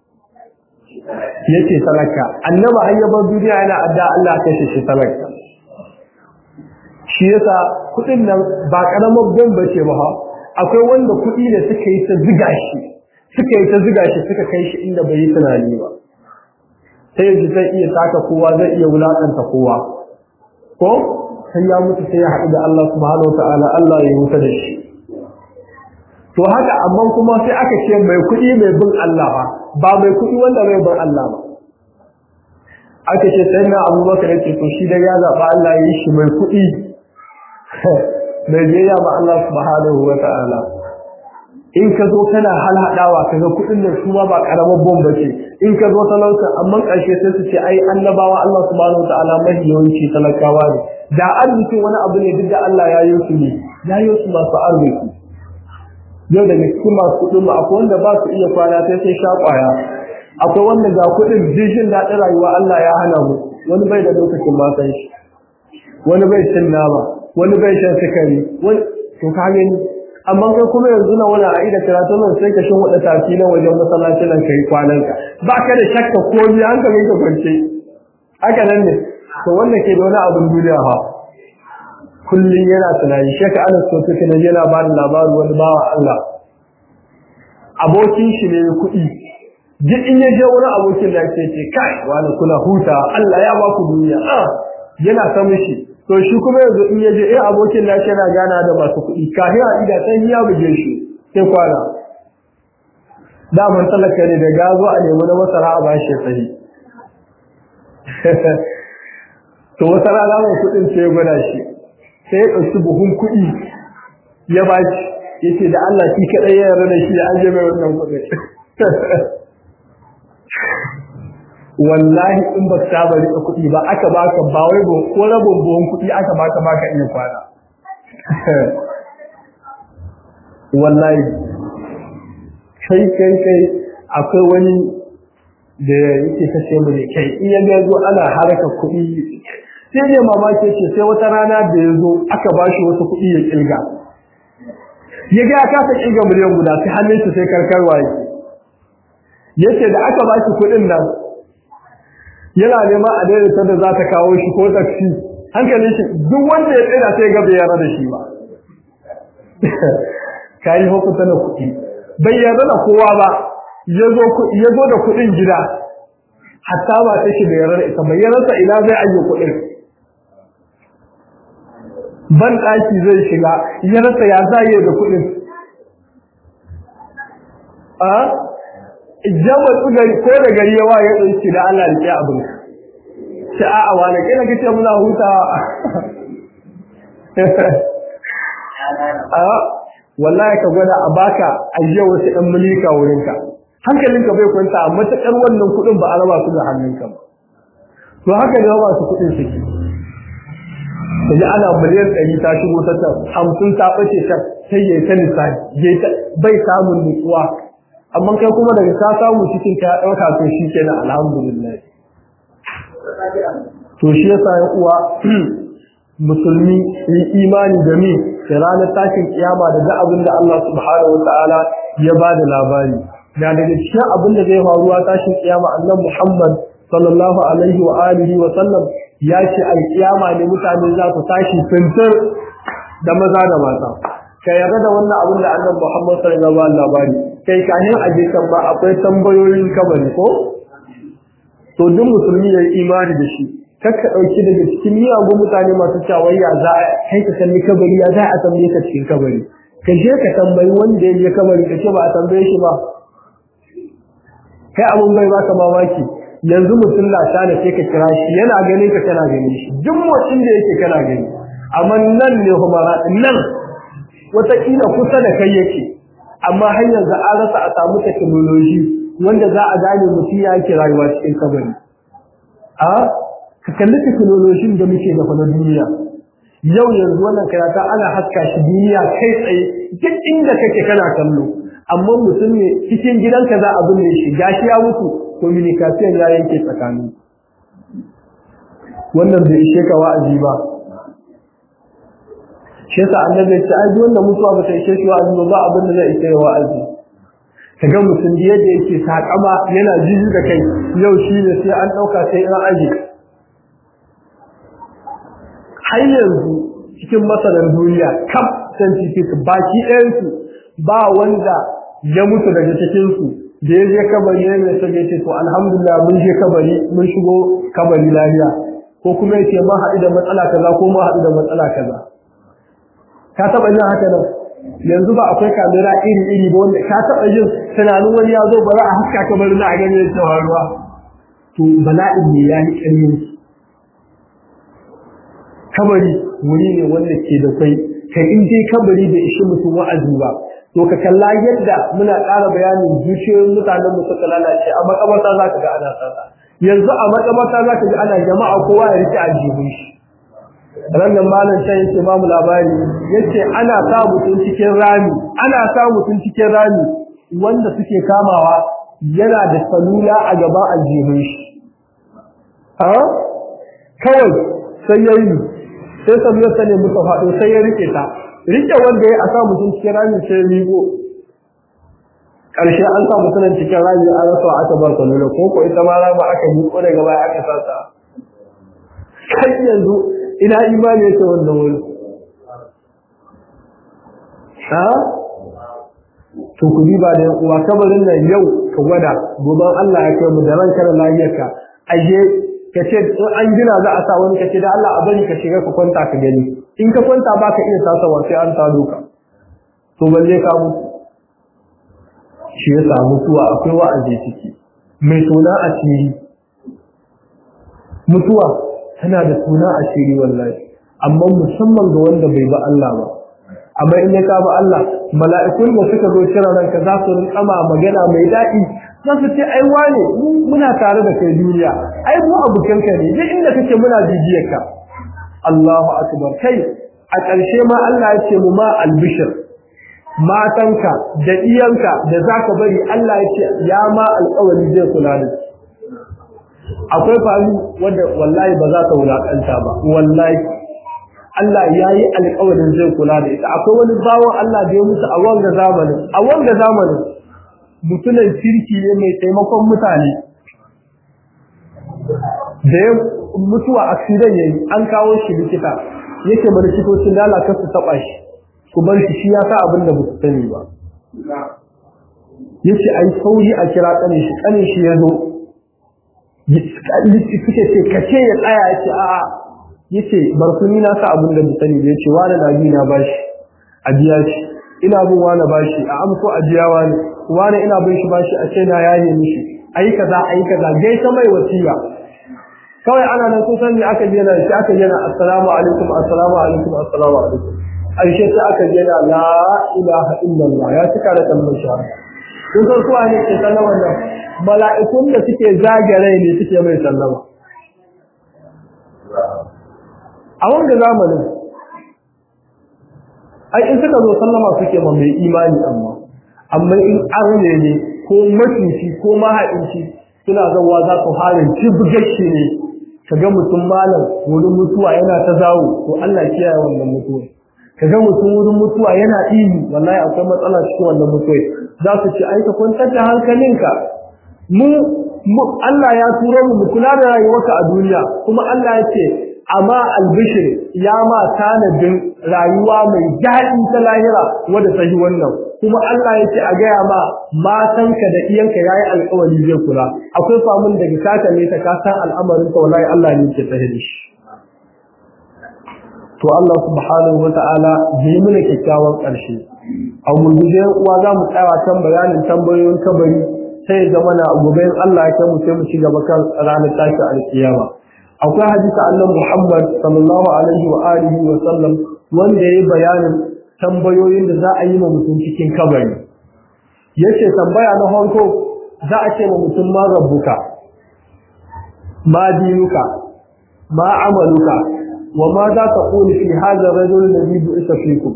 yace talaka annaba hayyabar duniya yana adda Allah kashe shi talaka shi yasa kudin nan ba karamar bomba ce ba akwai wanda kudi da suka yi ta ziga shi suka yi ta ziga shi suka kai shi inda bai yi tunani ba sai yanzu zai iya taka kowa zai iya wulakanta kowa ko sai ya mutu sai ya haɗu da Allah subhanahu wa ta'ala Allah ya mutu da shi to haka amma kuma sai aka ce mai kuɗi mai bin Allah ba ba mai kuɗi wanda mai bin Allah ba aka ce sai na abubakar ya ce to shi da ya zaɓa Allah ya yi shi mai kuɗi mai biyayya ma Allah subhanahu wa ta'ala in ka zo kana halhaɗawa ka ga kuɗin nan su ma ba ƙaramar bomba ce in ka zo talauta amma ƙarshe sai su ce ai annabawa Allah subhanahu wa ta'ala mafi yawanci talakawa ne da arzikin wani abu ne duk da Allah ya yi su ne ya yi su masu arziki yau daga cikin masu kuɗin mu akwai wanda ba su iya kwana sai sai sha ƙwaya akwai wanda ga kuɗin jishin daɗin rayuwa Allah ya hana mu wani bai da lokacin matan shi wani bai cin nama wani bai shan sukari wani to ka gani amma kai kuma yanzu na wani aida karatu nan sai ka shin wada tafi na wajen masallaci nan kai kwanan ka ba ka da shakka ko bi hankalin ka kwance haka nan ne to wannan ke da wani abin duniya ha kullum yana tunani shaka anas ko take na yana ba da labarin wani bawa Allah abokin shi ne kuɗi duk in ya je wani abokin da ke ce kai wani kuna huta Allah ya ba ku duniya ah yana ta mishi to shi kuma yanzu in yaje eh abokin nashi yana gana da masu kuɗi kafin a ida sai ya buge shi sai kwana daman talaka ne da gazo a nemi na masara a bashi sahi to wata rana mai kuɗin sai ya gwada shi sai ya ɗauki buhun kuɗi ya bashi yace da Allah shi kaɗai ya yarda da shi da an je mai wannan kuɗin wallahi in ba ka bari ka kuɗi ba aka baka ba wai ba ko rabon buhun kuɗi aka baka baka iya kwana wallahi kai kai kai akwai wani da yake kace mu ne kai in ya ga zo ana haraka kuɗi sai ne mamaki ce sai wata rana da ya zo aka bashi wasu kuɗi ya kilga ya ga ka ta kilga miliyan guda sai hannunsa sai karkarwa yake yace da aka bashi kuɗin nan yana nema a daidaita da za ta kawo shi ko taksi hankalin shi duk wanda ya tsira sai ga bai yarda da shi ba kai hukunta na kuɗi bai yarda da kowa ba yazo yazo da kuɗin gida hatta ba ta shi bai yarda da ita bai yarda ina zai aje kuɗin ban ɗaki zai shiga ya rasa ya zaye da kuɗin a jama tsugari ko da gari yawa ya ɗauki da Allah rike abin sai a a wani kina kace muna hutawa a wallahi ka gwada a baka ajiya wasu ɗan mulika wurinka hankalinka bai kwanta a matuƙar wannan kuɗin ba a raba su da hannunka ba to haka ne ba su kuɗin suke kaji ana miliyan ɗari ta shigo ta can hamsin ta ɓace can sai ya yi ta lissafi bai samun nutsuwa amma kai kuma daga ka samu cikin ka ɗauka to shi kenan alhamdulillah to shi yasa ya uwa musulmi yi imani da mi da ranar tashin kiyama da ga abin da Allah subhanahu wataala ya ba da labari da daga cikin abin da zai faruwa tashin kiyama annabi Muhammad sallallahu alaihi wa alihi wa sallam ya ce alkiyama ne mutane za su tashi fintir da maza da mata ka yarda da wannan abin da annabi Muhammad sallallahu alaihi wa labari kai kanin aje kan ba akwai tambayoyin kabari ko to duk musulmi ya yi imani da shi kakka dauki daga cikin miyagun mutane masu cawayya za a kai ka kalli kabari ya za a tambaye ka cikin kabari ka je ka tambayi wanda ya je kabari ka ce ba a tambaye shi ba kai abun bai baka mamaki yanzu mutum na tana sai ka kira shi yana ganin ka kana ganin shi duk motsin da yake kana gani amma nan ne kuma nan wataƙila kusa da kai yake amma har yanzu an rasa a samu technology wanda za a gane mutum ya ke rayuwa cikin kabari a ka kalli technology da muke da na duniya yau yanzu wannan karata ana haska shi duniya kai tsaye duk inda kake kana kallo amma mutum ne cikin gidanka za a binne shi gashi ya mutu communication ya yanke tsakani wannan bai ishe ka wa'azi ba shi yasa annabi ya ce ai wannan mutuwa ba ta ishe shi wa'azi ba abin da zai ishe wa'azi kaga mutum da yadda yake sakama yana jiji da kai yau shi ne sai an dauka sai an aje har yanzu cikin masanan duniya kaf scientific baki ɗayan su ba wanda ya mutu daga cikin su da ya je kabari ne mai sage ce to alhamdulillah mun je kabari mun shigo kabari lafiya ko kuma yace mun haɗu da matsala kaza ko mun haɗu da matsala kaza ka taɓa yin haka nan yanzu ba akwai kamera iri iri ba wanda ka taɓa yin tunanin wani ya zo ba za a haska kabarin na a gani ya cewa ruwa to bala'in ne ya yi ƙarfin kabari wuri ne wanda ke da kai kai in dai kabari bai ishi mutum wa'azi ba to ka kalla yadda muna ƙara bayanin zuciyoyin mutanen mu suka lalace a makabarta za ka ga ana tsada yanzu a makabarta za ka ga ana jama'a kowa ya rike aljihun shi ranar malam can yake ba mu labari yace ana sa mutum cikin rami ana sa mutum cikin rami wanda suke kamawa yana da salula a gaban aljihun shi a kawai sai yayi sai sabuwar sa ne muka faɗo sai ya rike ta rike wanda ya sa mutum cikin rami sai ya rigo ƙarshe an sa mutum cikin rami an rasa aka bar salula ko ko ita ma rama aka yi ko daga baya aka sa ta kai yanzu ina imani yake wannan wuri ha to ku ba da uwa kabarin nan yau ka gwada gobe Allah ya kai mu da ranka da lafiyarka aje ka ce an gina za a sa wani ka ce da Allah a bari ka shiga ka kwanta ka gani in ka kwanta ba ka iya tasawa sai an ta doka to balle ka mutu shi ya samu mutuwa akwai wa'azi ciki mai suna asiri mutuwa tana da suna asiri wallahi amma musamman ga wanda bai ba Allah ba amma in ya kama Allah mala'ikun da suka zo kira ranka za su rinƙama magana mai daɗi za su ce ai wane muna tare da kai duniya ai mu abokanka ne duk inda kake muna bibiyar ka Allahu akbar kai a ƙarshe ma Allah ya ce mu ma albishir matanka da iyanka da zaka bari Allah ya ce ya ma alƙawari zai kula da akwai faru wanda wallahi ba za ta wulaƙanta ba wallahi Allah ya yi alƙawarin zai kula da ita akwai wani bawan Allah da ya mutu a wanga zamanin a wanga zamanin mutumin kirki ne mai taimakon mutane da ya mutuwa accident yayi an kawo shi likita yake bari likitocin da Allah su taba shi ku bar shi shi ya sa abin da ba su sani ba yace ai sauri a kira kane shi kane shi ya zo suke ce kace ya tsaya yace a'a yace barkuni na sa abin da sani da yace wani na bi na bashi a biya shi ina bin wani bashi a amso a biya wani wani ina bin shi bashi a ce na yaye mishi ayi kaza ayi kaza gai ta mai wasiya kawai ana nan kun san me aka ji yana shi aka yana assalamu alaikum assalamu alaikum assalamu alaikum aisha ta aka ji yana la ilaha illallah ya cika da kalmar shahada kun san su ne ke sallama nan mala'ikun da suke zagare ne suke mai sallama a wanda zamanin ai in suka zo sallama suke ma mai imani amma amma in arne ne ko macuci ko mahaɗinci suna zawa za su harin cibgashi ne kaga mutum malam wurin mutuwa yana ta zawo to Allah kiyaye wannan mutuwa kaga mutum wurin mutuwa yana ihu wallahi akwai matsala cikin wannan mutuwa za su ci aika kwantar da hankalinka mu Allah ya turo mu mu kula da rayuwarka a duniya kuma Allah ya ce amma albishir ya ma tanadin rayuwa mai daɗi ta lahira wadda ta yi wannan kuma Allah ya ce a gaya ma matanka da iyanka ya yi alkawari zai kula akwai famun daga kaka ne ta kasan al'amarin ka wallahi Allah ne ke tsaye da shi to Allah subhanahu wa ta'ala bai mana kyakkyawan ƙarshe a gurguje uwa za mu tsaya kan bayanin tambayoyin kabari sai ya zama na gobe Allah ya kai mu sai mu ci gaba kan ranar tashi alkiyama akwai hadisi annabi Muhammad sallallahu alaihi wa alihi wa sallam wanda yayi bayanin tambayoyin da za a yi ma mutum cikin kabari yace tambaya na farko za a ce ma mutum ma rabbuka ma dinuka ma amaluka wa ma za ta qulu fi hadha ar-rajul alladhi bu'itha fikum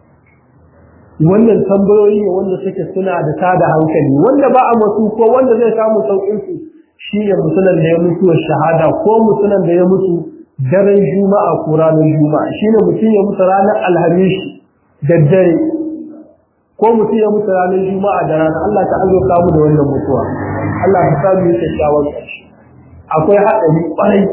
wannan tambayoyi ne wanda suke suna da tada hankali wanda ba a masu ko wanda zai samu saukin su shi ne mutumin da ya mutu wa shahada ko mutumin da ya mutu daren juma'a ko ranar juma'a shi ne mutum ya mutu ranar alhamis da dare ko mutum ya mutu ranar juma'a da rana Allah ta azo kamu da wannan mutuwa Allah ta samu yi kyakkyawan ƙarshe akwai haɗari ƙwarai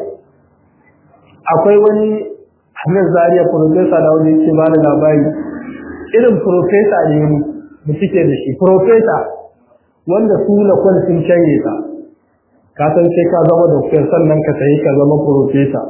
akwai wani hannun zariya profesa da wani yake ba da labari irin profesa ne mu cike da shi profesa wanda su na kwan sun canye ta ka san sai ka zama doktor sannan ka sayi ka zama profesa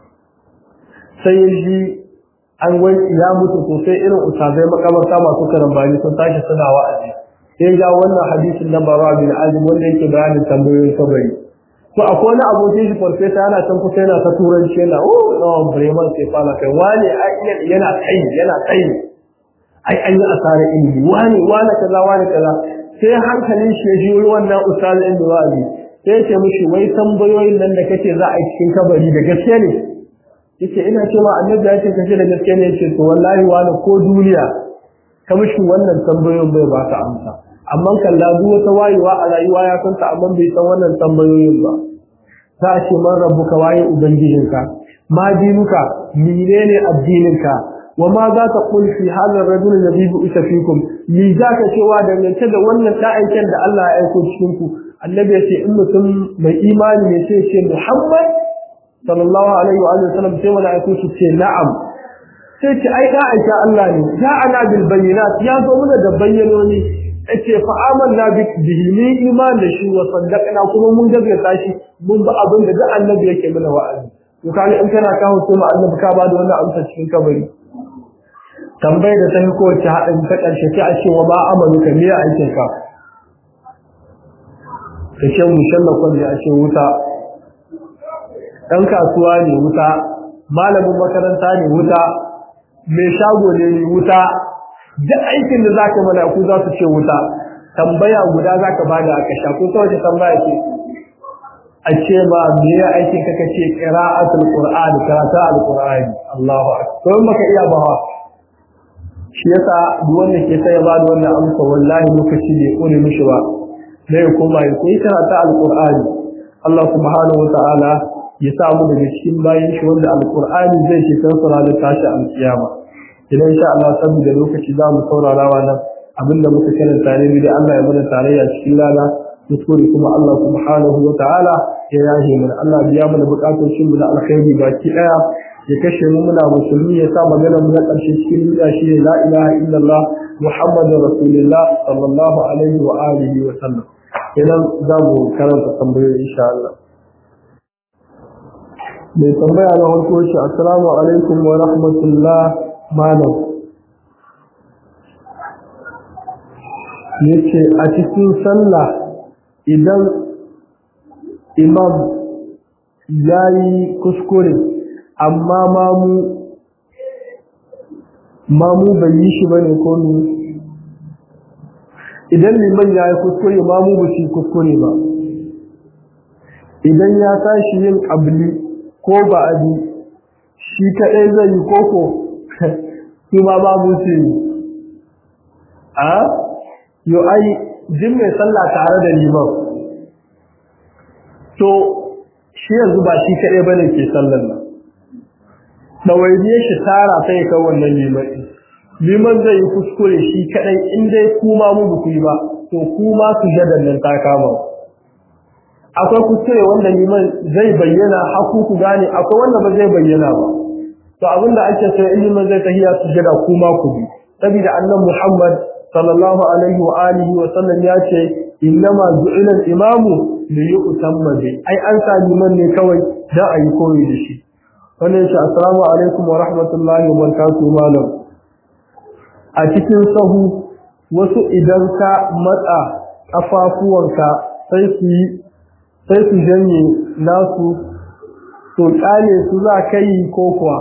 sai shi an wai ya mutu to sai irin usazai makamarta masu karambani sun tashi suna wa'azi sai ga wannan hadisin na bara bin azim wanda yake bayanin tambayoyin kabari to akwai wani abokin shi farfesa yana can kusa yana ta turanci yana oh no bremen sai fara kai wani yana tsayi yana tsayi ai an yi asara ilimi wani wani kaza wani kaza sai hankalin shi ya ji wannan ustaz inda wa'azi sai ya ce mishi wai tambayoyin nan da kake za a yi cikin kabari da gaske ne yace ina cewa annabi ya ce kace da gaske ne yace to wallahi wani ko duniya ka mishi wannan tambayoyin bai ba ka amsa amma kalla duk wata wayewa a rayuwa ya san ta amma bai san wannan tambayoyin ba za a ce man rabbuka waye ubangijinka ma dinuka menene addininka wa ma za ta qul fi hadha ar-rajul alladhi bu'itha fikum li za ka cewa dangance da wannan da'aiken da Allah ya aiko cikin ku annabi ya ce in mutum mai imani ne sai ce Muhammad sallallahu alaihi wa sallam sai mala'iku su ce na'am sai ce ai da aisha Allah ne ya ana bil bayyinat ya zo mana da bayyanoni yace fa amanna bihi ni iman da shi wa saddaqna kuma mun gaskata shi mun ba abin da duk annabi yake mana wa'azi to kaga in kana kawo sai annabi ka ba da wannan amsa cikin kabari tambayar da ta yi kowace haɗin ta ƙarshe sai a ce wa ba amalu ka miya aikin ka ka ce mushallakon ne a ce wuta ɗan kasuwa ne wuta malamin makaranta ne wuta mai shago ne ne wuta duk aikin da zaka mana ku za su ce wuta tambaya guda zaka bada a kasha ko ta wace tambaya ce a ce ba me ya aikin ka kace qira'atul qur'an karatu alqur'ani Allahu akbar to maka iya ba shi yasa duk wanda ke sai ya bada wannan amsa wallahi lokaci bai kone mishi ba dai kuma ya koyi karatu alqur'ani Allah subhanahu wa ta'ala ya samu daga cikin bayan shi wanda alqur'ani zai ce kan sura da tashi alkiyama idan insha Allah saboda lokaci za mu saurara wannan abinda muka karanta ne da Allah ya mana tarayya cikin lana kuskure kuma Allah subhanahu wa ta'ala ya yahe mana Allah biya mana bukatun shi na alkhairi baki daya ya kashe mu muna musulmi ya sa magana mu na karshe cikin duniya shi la ilaha illallah muhammadur rasulullah sallallahu alaihi wa alihi wa sallam idan za mu karanta tambayoyi insha Allah mai tambaya na farko shi assalamu alaikum wa rahmatullah malam yace a cikin sallah idan imam yayi kuskure amma mamu mamu bai yi shi bane ko ni idan liman yayi kuskure mamu ba shi kuskure ba idan ya tashi yin abli ko ba abi shi kadai zai yi koko shi ma babu su yi a yo ai jin mai sallah tare da liman to shi yanzu ba shi kaɗai bane ke sallar nan ɗawainiyar shi tara sai ka wannan liman liman zai yi kuskure shi kaɗai in dai kuma mu ba ku yi ba to kuma su jadan nan ta kama akwai kuskure wanda liman zai bayyana haku ku gane akwai wanda ba zai bayyana ba to abinda ake so ilimin zai tahiya su jira kuma ku bi saboda annabi Muhammad sallallahu alaihi wa alihi wa sallam ya ce innama ju'ila al-imamu li yu'tamma bi ai an sa liman ne kawai da ayi koyi da shi wannan shi assalamu alaikum wa rahmatullahi wa barakatuh malam a cikin sahu wasu idan ka matsa kafafuwanka sai su yi sai su janye nasu to kale su za ka yi ko kuwa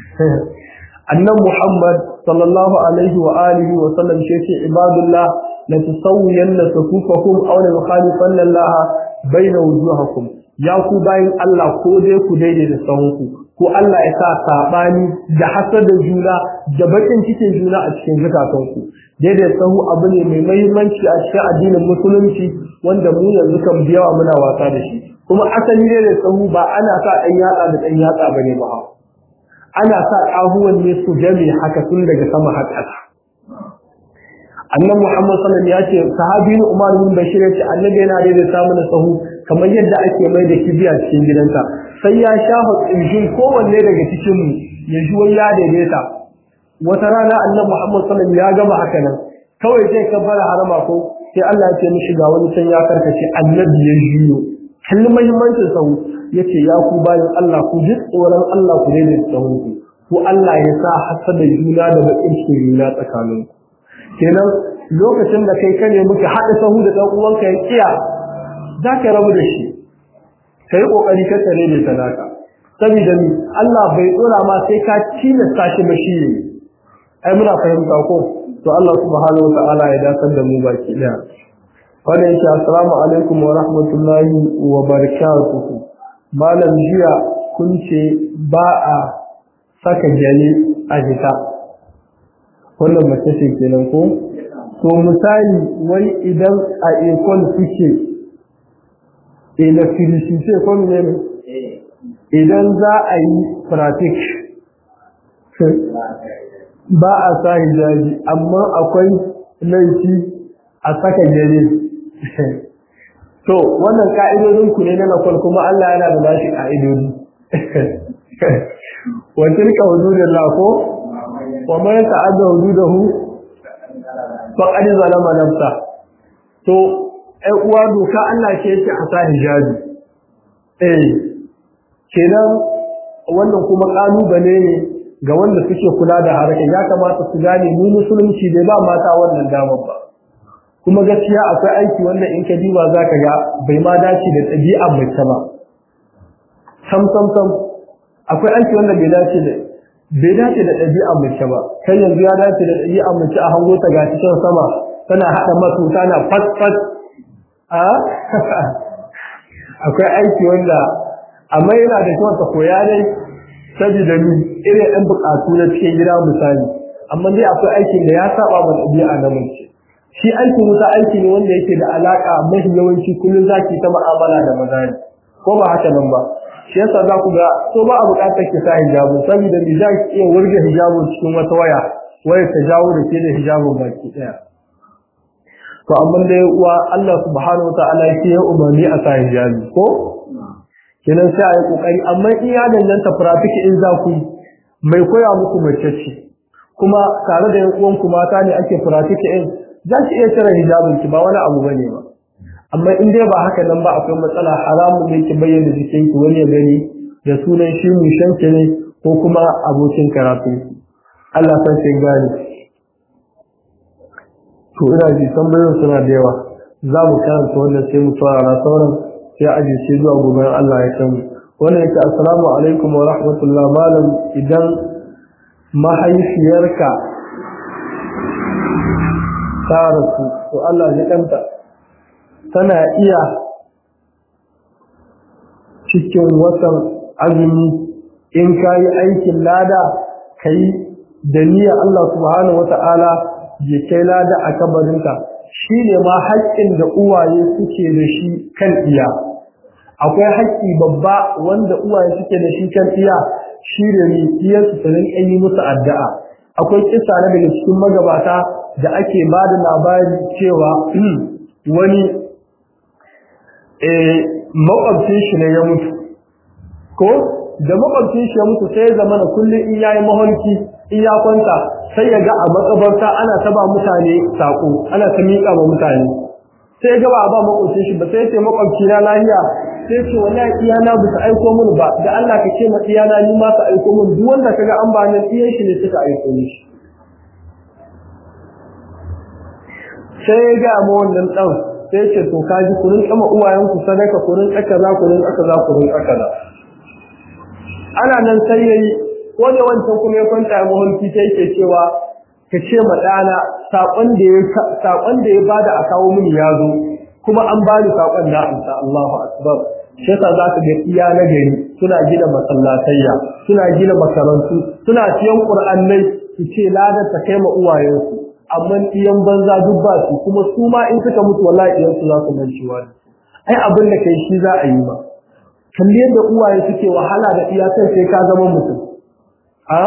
annan muhammad sallallahu alaihi wa alihi wa sallam shi ce ibadullah la tusawwiyanna sufufakum aw la yukhalifanna allah baina wujuhakum ya ku bayin Allah ko dai ku daidai da sahunku ko Allah ya sa sabani da hasar da juna da bakin cikin juna a cikin zukatanku daidai sahu abu ne mai muhimmanci a cikin addinin musulunci wanda mu yanzu kan biyawa muna wasa da shi kuma asali ne da sahu ba ana sa ɗan yatsa da ɗan yatsa bane ba ana sa ƙahuwan ne su game haka tun daga sama har ƙasa annan muhammad sallam ya ce sahabi umar bin bashir ya ce annabi yana daidaita mana sahu kamar yadda ake mai da kibiya cikin gidansa sai ya shafa tsinjin kowanne daga cikin mu ya ji wani ya daidaita wata rana annan muhammad sallam ya gama haka nan kawai zai kabbara harama ko sai Allah ya ce mishi ga wani can ya karkace annabi ya jiyo kalli muhimmancin sahu yace ya ku bayan Allah ku ji tsoron Allah ku daina tsawon ku ku Allah ya sa hasada juna da bakin cikin juna tsakanin ku kenan lokacin da kai kane muke haɗa sahu da ɗan uwanka ya kiya za ka rabu da shi kai kokari ka tare da talaka saboda ni Allah bai tsora ma sai ka tilasta shi ba shi ai muna fahimta ko to Allah subhanahu wa ta'ala ya dasar da mu baki daya wanda yake assalamu alaikum wa rahmatullahi wa barakatuhu malam jiya kun ce ba a saka jale a jita wannan mace ce kenan ko to misali wai idan a ekol suke electricity ko ne idan za a yi pratik ba a sa hijabi amma akwai laifi a saka jale to wannan ka'idodin ku ne na nakon kuma Allah yana da nashi ka'idodi wa tilka hududullah ko wa man ta'adda hududahu faqad zalama nafsa to ai uwa doka Allah ce yake a sa hijabi eh kenan wannan kuma kalubale ne ga wanda suke kula da harkar ya kamata su gane mu musulunci bai ba mata wannan damar ba kuma gaskiya akwai aiki wanda in ka diba zaka ga bai ma dace da ɗabi'ar mace ba sam sam sam akwai aiki wanda bai dace da bai dace da ɗabi'ar mace ba kai yanzu ya dace da ɗabi'ar mace a hango ta ga cikin sama tana haɗa masu tana fat fat a akwai aiki wanda amma yana da kyau ta koya dai saboda ni irin ɗan buƙatu na cikin gida misali amma dai akwai aikin da ya saba ma ɗabi'a na mace shi aikin wuta aiki ne wanda yake da alaƙa mafi yawanci kullum zaki ta mu'amala da maza ne ko ba haka nan ba shi yasa za ku ga so ba a buƙatar ki sa hijabu saboda ni za ki iya wurge hijabun cikin wata waya waya ta jawo da ke da hijabun baki ɗaya to amma dai uwa Allah subhanahu wa ta'ala yake ya umarni a sa hijabi ko kenan sai a yi kokari amma in ya danganta practice in za ku mai koya muku mace ce kuma tare da yan uwanku mata ne ake practice in za ki iya cire hijabin ki ba wani abu bane ba amma in dai ba haka nan ba akwai matsala haramun ne ki bayyana jikin ki wani ya gani da sunan shi mushanki ne ko kuma abokin karatu Allah san sai gani to ina ji tambayoyin suna da yawa za mu karanta wannan sai mu fara sauran sai aje sai zuwa gobe Allah ya san wannan yake assalamu alaikum wa rahmatullah malam idan mahaifiyarka ta rasu to Allah ya kanta tana iya cikin watan azumi in kayi aikin lada kai da niyyar Allah subhanahu wata'ala ya kai lada a kabarinka shi ne ma haƙƙin da uwaye suke da shi kan iya akwai haƙƙi babba wanda uwaye suke da shi kan iya shi da ne iyarsu su rinƙa yi musu addu'a akwai kisa na daga cikin magabata da ake ba da labari cewa wani makwabcin shi ne ya mutu ko da makwabcin shi ya mutu sai ya zama na kullum in yayi maholki in ya kwanta sai ya ga a makabarta ana ta ba mutane sako ana ta miƙa ma mutane sai ga ba a ba makwabcin shi ba sai ce makwabci na lahiya sai ce wallahi iyana ba su aiko min ba da Allah ka ce ma iyana ni ma su aiko min duk wanda kaga an ba nan iyan shi ne suka aiko shi sai ya ga ma wannan dan sai ce to kaji ku rinka ma uwayen ku sadaka ku rinka kaza ku rinka kaza ku rinka kaza ana nan sai yayi ko da wancan kuma ya kwanta a mahulki sai yake cewa ka ce ma ɗana saƙon da ya saƙon da ya bada a kawo mini ya zo kuma an bani saƙon da amsa Allahu akbar shi yasa za ka ga iya na gari suna gina masallatayya suna gina makarantu suna siyan qur'annai su ce ladar ta kai ma uwayensu amma iyan banza duk ba su kuma su ma in suka mutu wallahi iyan su za su mancewa ai abin da kai shi za a yi ma kalli yadda uwaye suke wahala da iyakan sai ka zama mutum a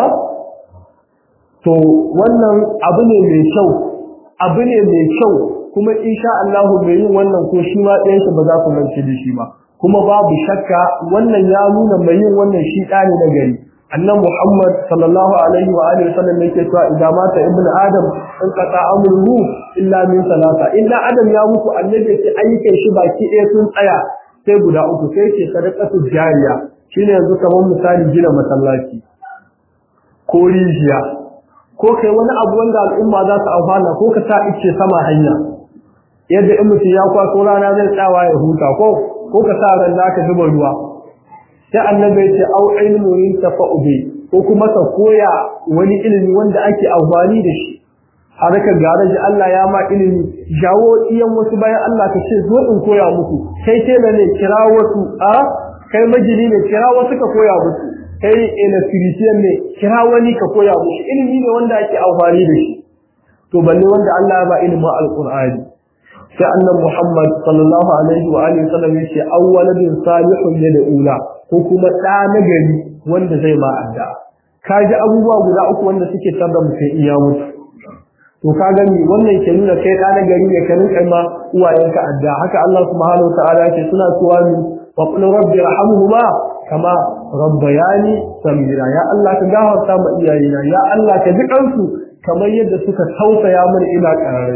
to wannan abu ne mai kyau abu ne mai kyau kuma insha Allah mai yin wannan ko shi ma ɗayan ba za ku mance da shi ba kuma babu shakka wannan ya nuna mai yin wannan shi ɗa ne na gari annan Muhammad sallallahu alaihi wa alihi wasallam yake cewa idan mata ibnu adam in qata amruhu illa min salata illa adam ya mutu annabi yake ayyukan shi baki ɗaya sun tsaya sai guda uku sai ce sadaqatu jariya shine yanzu kamar misali gina masallaci ko rijiya ko kai wani abu wanda al'umma za su amfana ko ka sa ice sama hanya yadda in mutum ya kwaso rana zai tsawa ya huta ko ko ka sa ran da ka zuba ruwa sai annabi ya ce au ilmu yantafa'u bi ko kuma ka koya wani ilimi wanda ake amfani da shi har ka garaji Allah ya ma ilimi jawo iyan wasu bayan Allah ka ce zo in koya muku kai tela ne kira wasu a kai majini ne kira wasu ka koya musu kai electrician ne kira wani ka koya musu ilimi ne wanda ake amfani da shi to balle wanda Allah ya ba ilimin alqur'ani sai annabi Muhammad sallallahu alaihi wa alihi wasallam yace awwaladun salihun ne da ula ko kuma da nagari wanda zai ma adda kaji abubuwa guda uku wanda suke tabda mutum iya mutu to ka gani wannan ke nuna kai da nagari ne ka rinka ma uwayenka adda haka Allah subhanahu wa ta'ala yake suna cewa ni wa qul rabbi irhamhuma kama rabbayani samira ya Allah ka gafarta ma iyayena ya Allah ka ji kansu kamar yadda suka tausaya mana ina kararani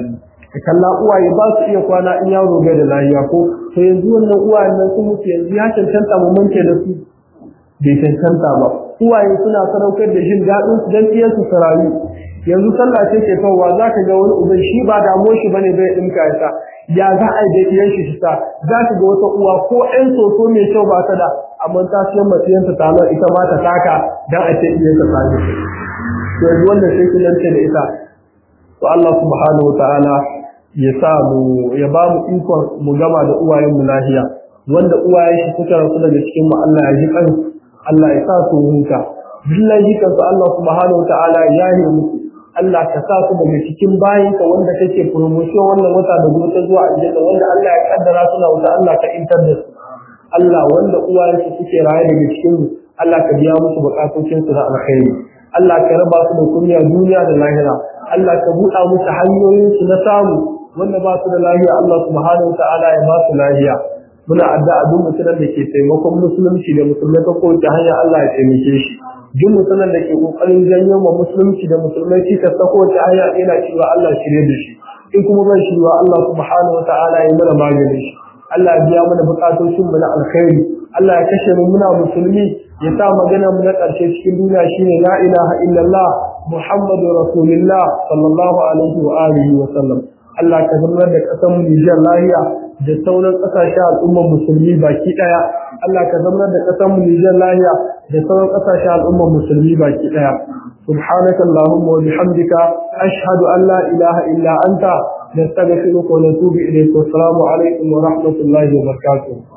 ka kalla uwaye ba su iya kwana in yaro bai da lafiya ko to yanzu wannan uwayen nan sun mutu yanzu ya cancanta mu manke da su bai cancanta ba uwaye suna sadaukar da jin daɗin su don iya su sarayu yanzu sallah ce ke kawowa za ka ga wani uban shi ba damuwar shi bane bai ɗinka ya sa ya za a yi da iyan shi sa za ka ga wata uwa ko ɗan soso mai kyau ba ta da amma ta siyan matsayinta ta nan ita ma ta taka don a ce iyan ta sami yanzu wannan sai ki lance da ita to Allah subhanahu wa ta'ala ya sa mu ya ba mu ikon mu gama da uwayen mu lafiya wanda uwayen shi suka rasu daga cikin mu Allah ya ji kansu Allah ya sa su huta billahi kansu Allah subhanahu wa ta'ala ya yi musu Allah ka sa su daga cikin bayinka wanda kake promotion wannan wata da gobe ta zuwa aljanna wanda Allah ya kaddara suna wuta Allah ka intar da su Allah wanda uwayensu suke raye daga cikin mu Allah ka biya musu bukatocin su na alkhairi Allah ka raba su da kunya duniya da lahira Allah ka buɗa musu hanyoyin su na samu wanda ba su da lahiya Allah subhanahu ta'ala ya ba su lahiya muna addu'a duk mutumin da ke taimakon musulunci da musulmai ta kowace hanya Allah ya taimake shi duk mutumin da ke kokarin janyo ma musulunci da musulmai cikas ta kowace hanya yana cewa Allah shirye da shi in kuma ban shirwa Allah subhanahu ta'ala ya mana maganin shi Allah ya biya mana bukatocin mu na alkhairi Allah ya kashe mu muna musulmi ya sa magana mu na ƙarshe cikin duniya shine la ilaha illallah muhammadu rasulullah sallallahu alaihi wa alihi wa sallam Allah ka zama da ƙasar mu Nijar lahiya da sauran ƙasashen al'ummar musulmi baki ɗaya Allah ka zama da ƙasar mu Nijar lahiya da sauran ƙasashen al'ummar musulmi baki ɗaya سبحانك اللهم وبحمدك أشهد أن لا إله إلا أنت نستغفرك ونتوب إليك والسلام عليكم ورحمة الله وبركاته